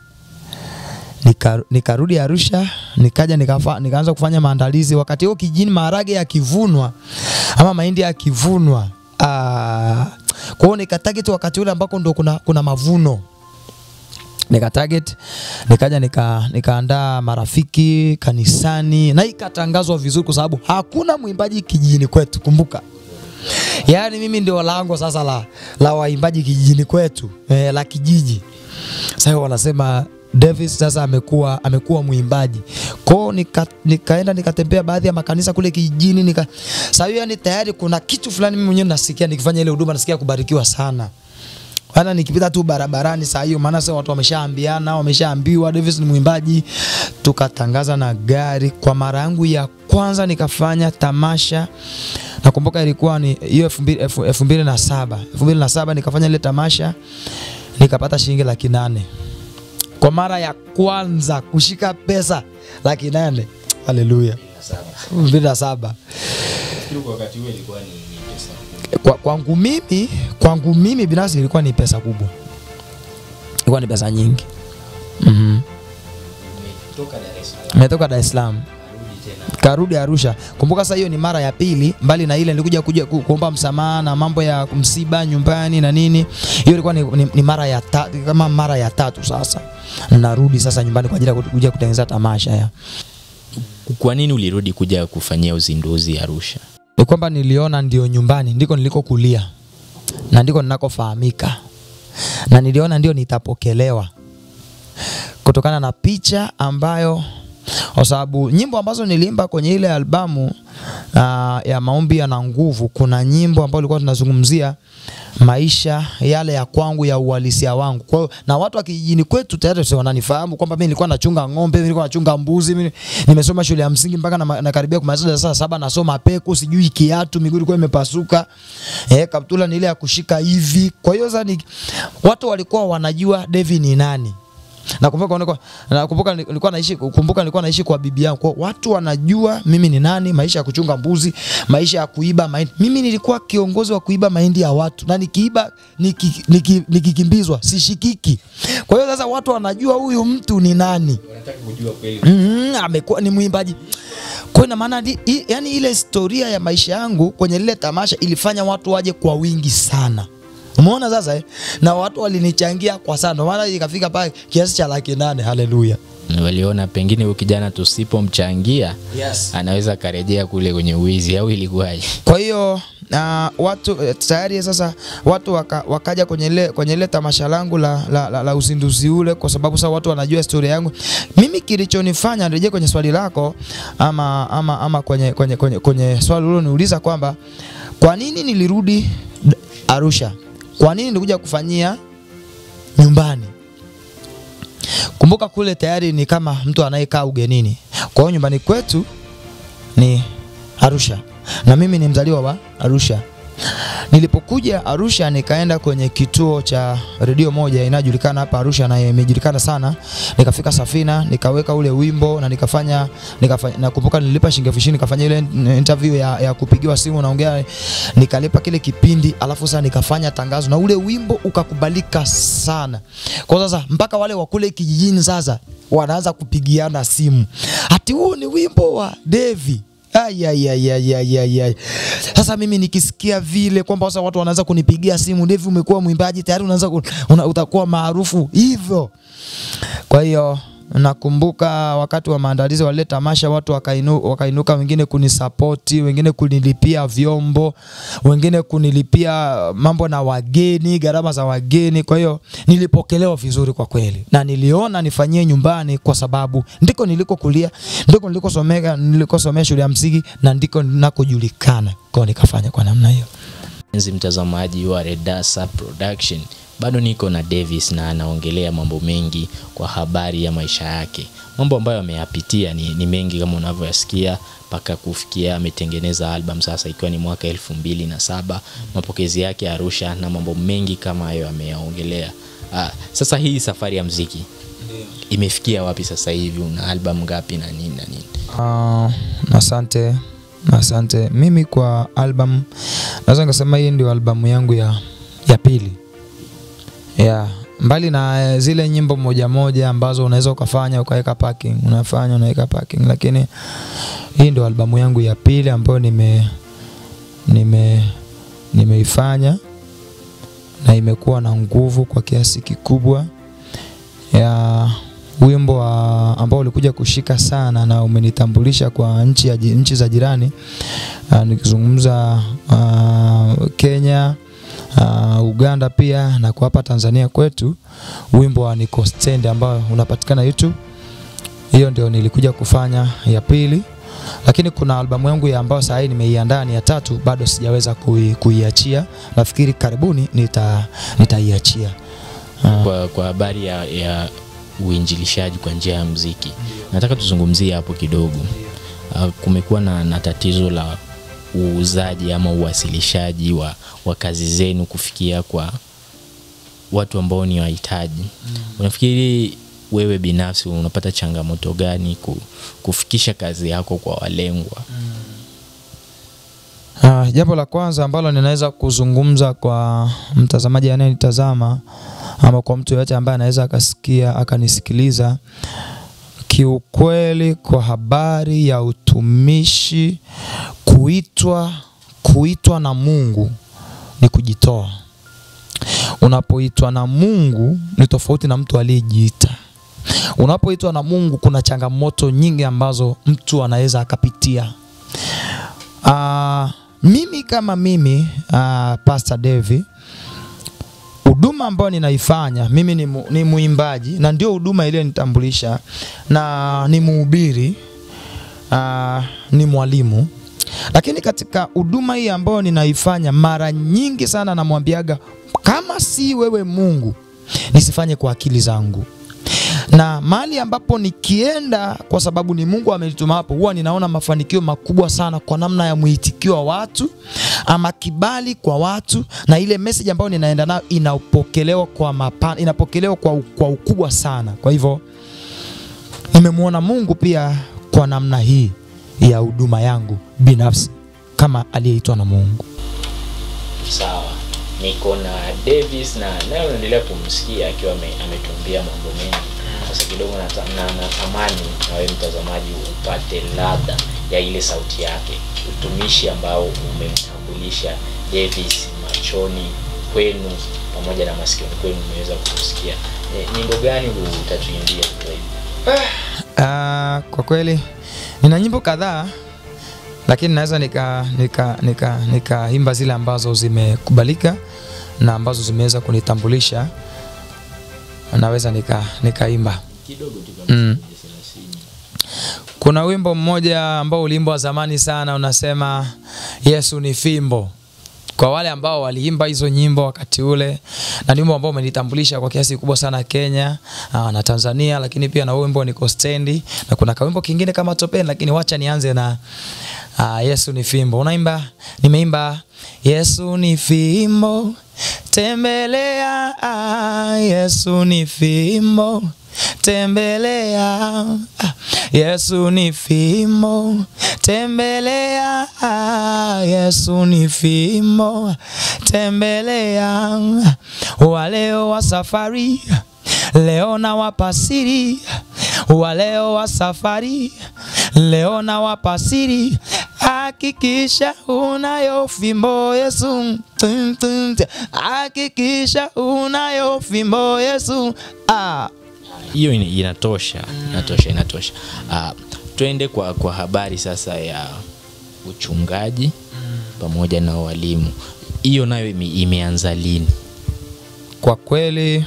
Nika- nikarudi Arusha nikaja nikafa, nikaanza kufanya maandalizi. Wakati huo kijijini maharage yakivunwa ama mahindi yakivunwa, ah, kwa hiyo nikatarget wakati ule ambako ndo kuna, kuna mavuno nikatarget nikaja nika nikaandaa marafiki kanisani na ikatangazwa vizuri, kwa sababu hakuna mwimbaji kijijini kwetu. Kumbuka yaani mimi ndio lango sasa la, la waimbaji kijijini kwetu eh, la kijiji. Sasa wanasema Davis sasa amekuwa amekuwa mwimbaji kwao, nika, nikaenda nikatembea baadhi ya makanisa kule kijijini nika sasa hiyo yani tayari kuna kitu fulani mimi mwenyewe nasikia nikifanya ile huduma nasikia kubarikiwa sana hata nikipita tu barabarani saa hiyo, maana sasa watu wameshaambiana, wameshaambiwa Davis ni mwimbaji. Tukatangaza na gari. Kwa mara yangu ya kwanza nikafanya tamasha, nakumbuka ilikuwa ni hiyo elfu mbili- elfu- elfu mbili na saba elfu mbili na saba nikafanya ile tamasha nikapata shilingi laki nane kwa mara ya kwanza kushika pesa laki nane. Haleluya, elfu mbili na saba Nafikiri kwa wakati huo ilikuwa ni ni pesa kubwa. kwa, kwangu mimi kwangu mimi binafsi ilikuwa ni pesa kubwa, ilikuwa ni pesa nyingi. mm Umetoka Dar es Salaam Nimetoka Dar es Salaam karudi tena karudi Arusha. Kumbuka sasa hiyo ni mara ya pili, mbali na ile nilikuja kuja ku- kuomba msamaha na mambo ya msiba nyumbani na nini. Hiyo ilikuwa ni, ni, ni mara ya tatu, kama mara ya tatu sasa. Narudi sasa nyumbani kwa ajili ya kuja kutengeneza tamasha ya. Kwa nini ulirudi kuja kufanyia uzinduzi Arusha? Ni kwamba niliona ndio nyumbani, ndiko nilikokulia na ndiko ninakofahamika, na niliona ndio nitapokelewa. kutokana na picha ambayo kwa sababu nyimbo ambazo niliimba kwenye ile albamu uh, ya maombi yana nguvu, kuna nyimbo ambayo ilikuwa tunazungumzia maisha yale ya kwangu ya uhalisia wangu. Kwa hiyo na watu wa kijijini kwetu tayari sio wananifahamu kwamba mimi nilikuwa nachunga ng'ombe, mimi nilikuwa nachunga mbuzi, mimi nimesoma shule ya msingi mpaka na, nakaribia kumaliza darasa la saba nasoma peku, sijui kiatu, miguu ilikuwa imepasuka. Eh, kaptula ni ile ya kushika hivi. Kwa hiyo sasa ni watu walikuwa wanajua Devi ni nani. Nakumbuka nilikuwa nakumbuka nilikuwa naishi kumbuka nilikuwa naishi kwa bibi yangu. Kwa watu wanajua mimi ni nani, maisha ya kuchunga mbuzi, maisha ya kuiba mahindi. Mimi nilikuwa kiongozi wa kuiba mahindi ya watu na nikiiba niki- niki- nikikimbizwa sishikiki. Kwa hiyo sasa watu wanajua huyu mtu ni nani. Wanataka kujua kweli. Mm, amekuwa ni mwimbaji. Kwa ina maana di- i- yani ile historia ya maisha yangu kwenye lile tamasha ilifanya watu waje kwa wingi sana. Umeona sasa eh? Na watu walinichangia kwa sana. Ndio maana ikafika pale kiasi cha laki nane. Haleluya. Waliona pengine huyu kijana tusipomchangia Yes. anaweza akarejea kule kwenye uwizi au ilikuwaje? Kwa hiyo uh, watu eh, tayari sasa watu waka, wakaja kwenye ile kwenye ile tamasha langu la, la, la, la uzinduzi ule, kwa sababu sasa watu wanajua historia yangu. Mimi kilichonifanya nirejee kwenye swali lako ama, ama, ama kwenye, kwenye, kwenye, kwenye swali uliloniuliza kwamba kwa nini nilirudi D- Arusha, kwa nini nilikuja kufanyia nyumbani. Kumbuka kule tayari ni kama mtu anayekaa ugenini, kwa hiyo nyumbani kwetu ni Arusha na mimi ni mzaliwa wa Arusha. Nilipokuja Arusha nikaenda kwenye kituo cha redio moja inayojulikana hapa Arusha na imejulikana sana. Nikafika Safina, nikaweka ule wimbo na nikafanya, nikafanya nakumbuka nilipa shilingi elfu ishirini nikafanya ile interview ya, ya kupigiwa simu naongea, nikalipa kile kipindi, alafu sasa nikafanya tangazo na ule wimbo ukakubalika sana. Kwa sasa mpaka wale wa kule kijijini sasa wanaanza kupigiana simu, ati huu ni wimbo wa Devi Ai, ai, ai, ai, ai, ai, ai. Sasa mimi nikisikia vile kwamba sasa watu wanaanza kunipigia simu, Devi umekuwa mwimbaji tayari, unaanza ku- una, utakuwa maarufu hivyo. Kwa hiyo nakumbuka wakati wa maandalizi wa lile tamasha watu wakainu, wakainuka wengine kunisapoti, wengine kunilipia vyombo, wengine kunilipia mambo na wageni, gharama za wageni. Kwa hiyo nilipokelewa vizuri kwa kweli, na niliona nifanyie nyumbani, kwa sababu ndiko nilikokulia, ndiko nilikosomea, nilikosomea shule ya msingi na ndiko ninakojulikana. Kwa hiyo nikafanya kwa namna hiyo. Mpenzi mtazamaji wa Redasa Production, bado niko na Davis na anaongelea mambo mengi kwa habari ya maisha yake. Mambo ambayo ameyapitia ni, ni mengi kama unavyoyasikia mpaka kufikia ametengeneza album sasa ikiwa ni mwaka elfu mbili na saba mapokezi yake Arusha na mambo mengi kama hayo ameyaongelea. Ah, sasa hii safari ya mziki imefikia wapi sasa hivi? Una album ngapi na nini na nini? Uh, asante asante. Mimi kwa album naweza nikasema hii ndio albamu yangu ya, ya pili yeah. Mbali na eh, zile nyimbo moja moja ambazo unaweza ukafanya ukaweka parking, unafanya unaweka parking, lakini hii ndio albamu yangu ya pili ambayo nime nime nimeifanya na imekuwa na nguvu kwa kiasi kikubwa ya wimbo wa, ambao ulikuja kushika sana na umenitambulisha kwa nchi, ya, ji- nchi za jirani uh, nikizungumza uh, Kenya uh, Uganda pia na kwa hapa Tanzania kwetu, wimbo wa Niko Stand ambao unapatikana YouTube. Hiyo ndio nilikuja kufanya ya pili, lakini kuna albamu yangu ya ambayo sasa hii nimeiandaa ni ya tatu, bado sijaweza kui, kuiachia. Nafikiri karibuni nita nitaiachia. Uh, kwa, kwa habari ya, ya uinjilishaji kwa njia ya mziki nataka tuzungumzie hapo kidogo uh, kumekuwa na, na tatizo la uuzaji ama uwasilishaji wa, wa kazi zenu kufikia kwa watu ambao ni wahitaji mm. unafikiri wewe binafsi unapata changamoto gani ku, kufikisha kazi yako kwa walengwa Uh, jambo la kwanza ambalo ninaweza kuzungumza kwa mtazamaji anayenitazama ama kwa mtu yoyote ambaye anaweza akasikia akanisikiliza, kiukweli, kwa habari ya utumishi, kuitwa kuitwa na Mungu ni kujitoa. Unapoitwa na Mungu ni tofauti na mtu aliyejiita. Unapoitwa na Mungu kuna changamoto nyingi ambazo mtu anaweza akapitia. Uh, mimi kama mimi uh, Pastor Devi huduma ambayo ninaifanya mimi ni, mu, ni muimbaji na ndio huduma iliyonitambulisha na ni mhubiri uh, ni mwalimu lakini katika huduma hii ambayo ninaifanya mara nyingi sana namwambiaga kama si wewe mungu nisifanye kwa akili zangu na mahali ambapo nikienda kwa sababu ni mungu amenituma hapo huwa ninaona mafanikio makubwa sana kwa namna ya mwitikio wa watu ama kibali kwa watu na ile message ambayo ninaenda nayo inapokelewa kwa mapana, inapokelewa kwa, kwa ukubwa sana kwa hivyo nimemwona mungu pia kwa namna hii ya huduma yangu binafsi kama aliyeitwa na mungu sawa niko na davis na naye unaendelea kumsikia akiwa ame- ametuambia mambo mengi sasa kidogo nata- na- natamani na wewe mtazamaji upate ladha ya ile sauti yake utumishi ambao umemtambulisha davis machoni kwenu pamoja na masikioni kwenu umeweza kusikia e, nyimbo gani utatuimbia Uh, kwa kweli nina nyimbo kadhaa lakini naweza nika nika nika nikaimba zile ambazo zimekubalika na ambazo zimeweza kunitambulisha naweza nika nikaimba kidogo tu Mm. kuna wimbo mmoja ambao uliimbwa zamani sana unasema yesu ni fimbo kwa wale ambao waliimba hizo nyimbo wakati ule na ni wimbo ambao umenitambulisha kwa kiasi kikubwa sana kenya aa, na tanzania lakini pia na huo wimbo niko stendi na kuna kawimbo kingine kama topeni lakini wacha nianze na aa, yesu ni fimbo unaimba nimeimba yesu ni fimbo tembelea ah, yesu ni fimbo tembelea ah, Yesu ni fimbo tembelea ah, Yesu ni fimbo tembelea waleo wa safari leo na wapasiri waleo wa safari leo na wapasiri hakikisha unayo fimbo Yesu Tum, tum, tum. hakikisha unayo fimbo Yesu ah. hiyo ina- inatosha inatosha inatosha uh, twende kwa, kwa habari sasa ya uchungaji pamoja na walimu hiyo nayo ime, imeanza lini kwa kweli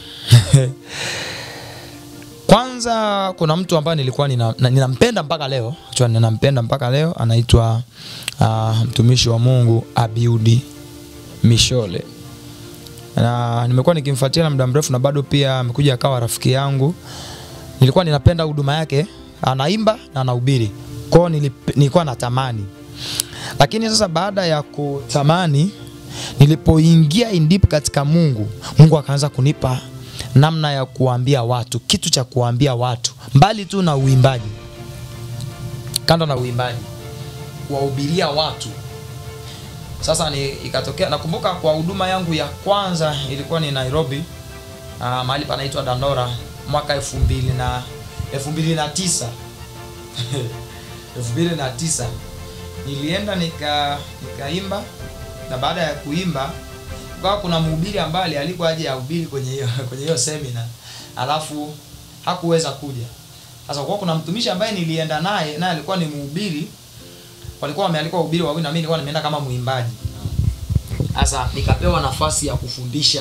kwanza kuna mtu ambaye nilikuwa nina- na- ninampenda mpaka leo Actually, ninampenda mpaka leo anaitwa uh, mtumishi wa mungu abiudi mishole na nimekuwa nikimfuatilia muda mrefu na bado pia amekuja akawa rafiki yangu nilikuwa ninapenda huduma yake anaimba na anahubiri kwao nilip- nilikuwa natamani lakini sasa baada ya kutamani nilipoingia in deep katika mungu mungu akaanza kunipa namna ya kuambia watu kitu cha kuambia watu mbali tu na uimbaji kando na uimbaji kuwahubiria watu sasa ni ikatokea nakumbuka kwa huduma yangu ya kwanza ilikuwa ni nairobi uh, mahali panaitwa dandora mwaka elfu mbili na elfu mbili na tisa elfu mbili na tisa nilienda nika nikaimba na baada ya kuimba kukawa kuna mhubiri ambaye alikuwa aje ahubiri kwenye hiyo kwenye hiyo semina alafu hakuweza kuja sasa kwa kuna mtumishi ambaye nilienda naye naye alikuwa ni mhubiri walikuwa wamealikwa wahubiri wawili na mimi nilikuwa nimeenda kama mwimbaji sasa nikapewa nafasi ya kufundisha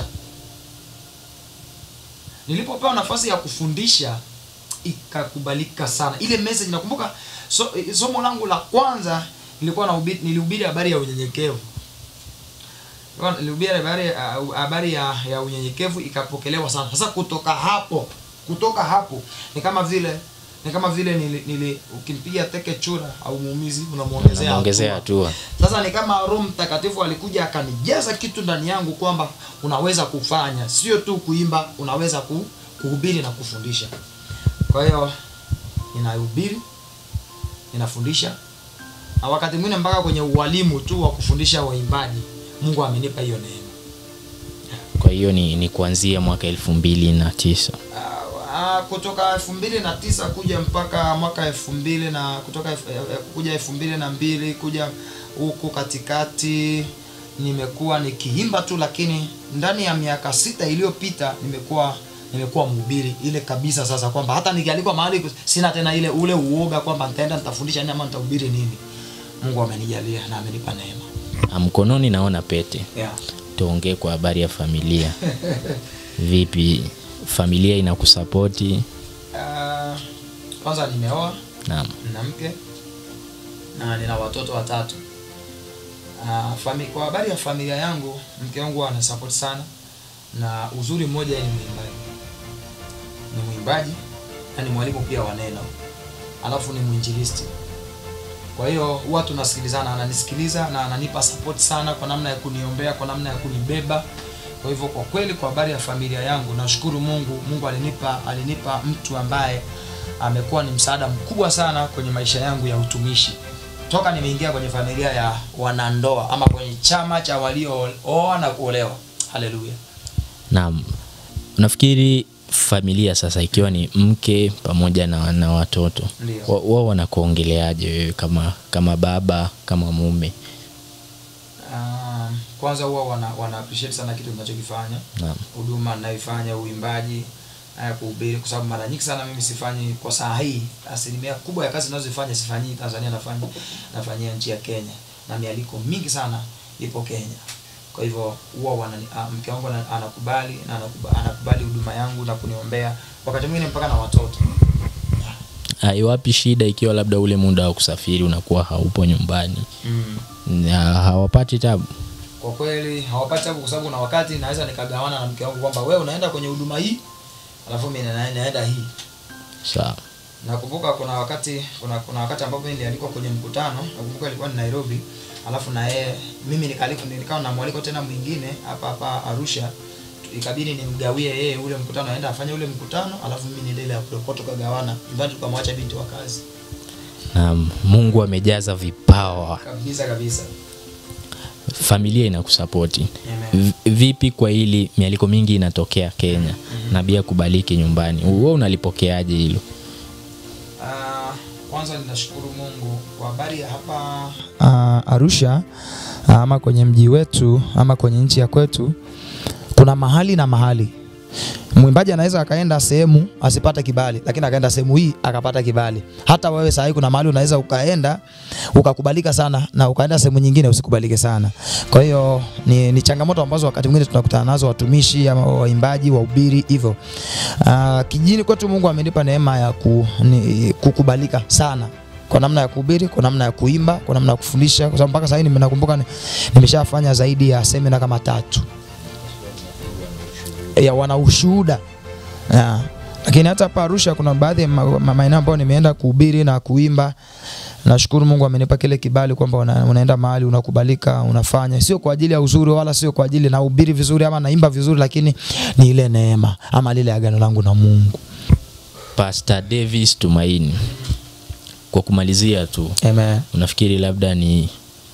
nilipopewa nafasi ya kufundisha ikakubalika sana ile message nakumbuka so, somo langu la kwanza nilikuwa nahubiri nilihubiri habari ya unyenyekevu Nilikuwa nilihubiri habari uh, habari ya, ya unyenyekevu ikapokelewa sana sasa kutoka hapo kutoka hapo ni kama vile ni kama vile nili, nili ukimpiga teke chura au muumizi unamuongezea unaongezea hatua. hatua Sasa ni kama Roho Mtakatifu alikuja akanijaza kitu ndani yangu kwamba unaweza kufanya, sio tu kuimba, unaweza ku, kuhubiri na kufundisha. Kwa hiyo ninahubiri, ninafundisha na wakati mwingine mpaka kwenye ualimu tu wa kufundisha waimbaji, Mungu amenipa hiyo neema. kwa hiyo ni, ni kuanzia mwaka elfu mbili na tisa Ah, kutoka elfu mbili na tisa kuja mpaka mwaka elfu mbili na kutoka elfu- eh, eh, kuja elfu mbili na mbili kuja huku katikati nimekuwa nikiimba tu, lakini ndani ya miaka sita iliyopita nimekuwa nimekuwa mhubiri ile kabisa, sasa kwamba hata nikialikwa mahali sina tena ile ule uoga kwamba nitaenda nitafundisha nini ama nitahubiri nini. Mungu amenijalia na amenipa neema Ah, mkononi naona pete yeah. tuongee kwa habari ya familia vipi familia inakusapoti Uh, kwanza nimeoa naam na mke na nina watoto watatu. Uh, fami, kwa habari ya familia yangu, mke wangu ana support sana, na uzuri mmoja yeye ni mwimbaji, ni mwimbaji na ni mwalimu pia wa neno, alafu ni mwinjilisti. Kwa hiyo huwa tunasikilizana, ananisikiliza na ananipa support sana kwa namna ya kuniombea, kwa namna ya kunibeba. Kwa hivyo kwa kweli, kwa habari ya familia yangu, nashukuru Mungu. Mungu alinipa alinipa mtu ambaye amekuwa ni msaada mkubwa sana kwenye maisha yangu ya utumishi toka nimeingia kwenye familia ya wanandoa ama kwenye chama cha waliooa na kuolewa. Haleluya. naam unafikiri familia sasa ikiwa ni mke pamoja na, na watoto Ndio. wa- wao wanakuongeleaje wewe kama kama baba kama mume Um, kwanza huwa wana, wana appreciate sana kitu ninachokifanya naam huduma ninayoifanya uimbaji haya kuhubiri kwa sababu mara nyingi sana mimi sifanyi kwa saa hii asilimia kubwa ya kazi ninazofanya sifanyii tanzania nafanya nafanyia nchi ya kenya na mialiko mingi sana ipo kenya kwa hivyo huwa wanani- ah, mke wangu ana- anakubali na anakuba- anakubali huduma yangu na kuniombea wakati mwingine mpaka na watoto haiwapi shida ikiwa labda ule muda wa kusafiri unakuwa haupo nyumbani mm. na hawapati tabu kwa kweli hawapati tabu kwa sababu na wakati naweza nikagawana na mke wangu kwamba wewe unaenda kwenye huduma hii alafu mimi na- naenda hii sawa nakumbuka kuna wakati kuna, kuna wakati ambapo mimi nilialikwa kwenye mkutano nakumbuka ilikuwa ni Nairobi alafu na yeye mimi nikaliko nikawa na mwaliko tena mwingine hapa hapa Arusha ikabidi nimgawie yeye ule mkutano aenda afanye ule mkutano alafu mimi niendelee ya kurekodi tukagawana nyumbani tukamwacha binti wa kazi na mungu amejaza vipawa kabisa kabisa familia inakusapoti Amen. V- vipi kwa hili mialiko mingi inatokea kenya na bia kubaliki nyumbani wewe unalipokeaje hilo Ah, kwanza ninashukuru Mungu kwa habari ya hapa uh, Arusha ama kwenye mji wetu ama kwenye nchi ya kwetu kuna mahali na mahali. Mwimbaji anaweza akaenda sehemu asipate kibali, lakini akaenda sehemu hii akapata kibali. Hata wewe saa hii kuna mahali unaweza ukaenda ukakubalika sana na ukaenda sehemu nyingine usikubalike sana. Kwa hiyo ni, ni changamoto ambazo wakati mwingine tunakutana nazo watumishi ama waimbaji, wahubiri hivyo. Uh, kijini kwetu Mungu amenipa neema ya ku, ni, kukubalika sana kwa namna ya kuhubiri, kwa namna ya kuimba, kwa namna ya kufundisha, kwa sababu mpaka sasa hivi nakumbuka ni- nimeshafanya zaidi ya semina kama tatu ya wana ushuhuda ya. Lakini hata hapa Arusha kuna baadhi ya ma- ma- maeneo ambayo nimeenda kuhubiri na kuimba. Nashukuru Mungu amenipa kile kibali kwamba una, unaenda mahali unakubalika, unafanya sio kwa ajili ya uzuri wala sio kwa ajili nahubiri vizuri ama naimba vizuri, lakini ni ile neema ama lile agano langu na Mungu. pastor davis tumaini kwa kumalizia tu Amen. unafikiri labda ni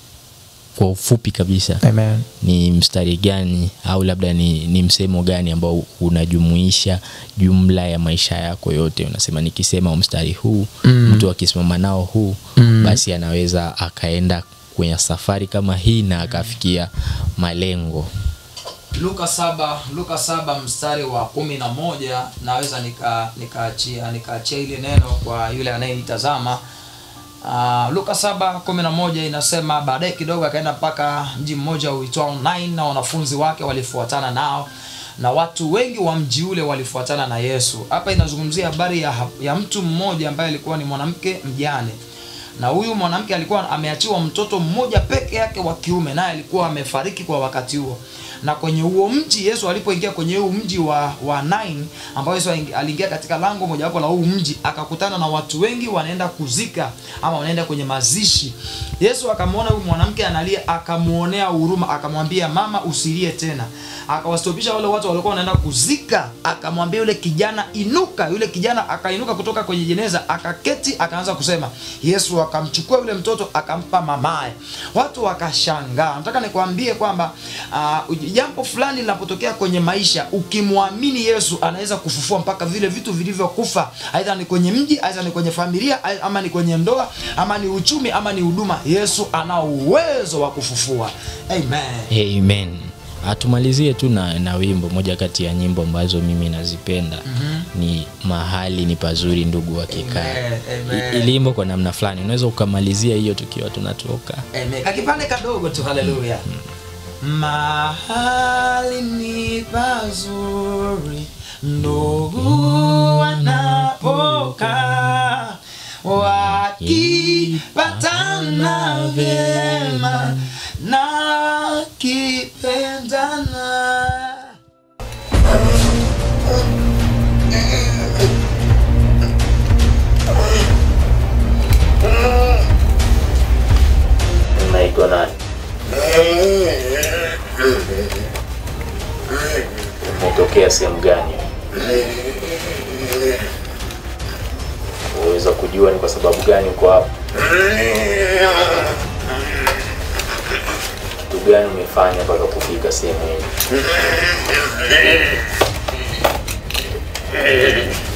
kwa ufupi kabisa Amen. ni mstari gani au labda ni, ni msemo gani ambao unajumuisha jumla ya maisha yako yote unasema nikisema mstari huu Mm. mtu akisimama nao huu Mm. basi anaweza akaenda kwenye safari kama hii na akafikia malengo Luka saba Luka saba mstari wa kumi na moja naweza nika nikaachia nikaachia ile neno kwa yule anayenitazama. Uh, Luka saba kumi na moja inasema baadaye kidogo akaenda mpaka mji mmoja uitwao Nain na wanafunzi wake walifuatana nao na watu wengi wa mji ule walifuatana na Yesu. Hapa inazungumzia habari ya, ya mtu mmoja ambaye alikuwa ni mwanamke mjane na huyu mwanamke alikuwa ameachiwa mtoto mmoja peke yake wa kiume naye alikuwa amefariki kwa wakati huo na kwenye huo mji yesu alipoingia kwenye huu mji wa, wa Nain ambao yesu aingi- aliingia katika lango mojawapo la huu mji akakutana na watu wengi wanaenda kuzika ama wanaenda kwenye mazishi yesu akamwona huyu mwanamke analia akamwonea huruma akamwambia mama usilie tena akawastopisha wale watu walikuwa wanaenda kuzika akamwambia yule kijana inuka yule kijana akainuka kutoka kwenye jeneza akaketi akaanza kusema yesu akamchukua yule mtoto akampa mamaye watu wakashangaa nataka nikwambie kwamba uh, jambo fulani linapotokea kwenye maisha ukimwamini yesu anaweza kufufua mpaka vile vitu vilivyokufa aidha ni kwenye mji aidha ni kwenye familia ai- ama ni kwenye ndoa ama ni uchumi ama ni huduma yesu ana uwezo wa kufufua amen amen atumalizie tu na, na wimbo moja kati ya nyimbo ambazo mimi nazipenda mm-hmm. ni mahali ni pazuri ndugu wakikaa Amen, amen. I- ilimbo kwa namna fulani unaweza ukamalizia hiyo tukiwa tunatoka Amen. kakipande kadogo tu haleluya mahali ni pazuri ndugu wanapokaa wakipatana vyema na wakipendana Unaitwa nani? Umetokea sehemu gani? Unaweza kujua ni kwa sababu gani uko hapa? Kitu gani umefanya mpaka kufika sehemu hii?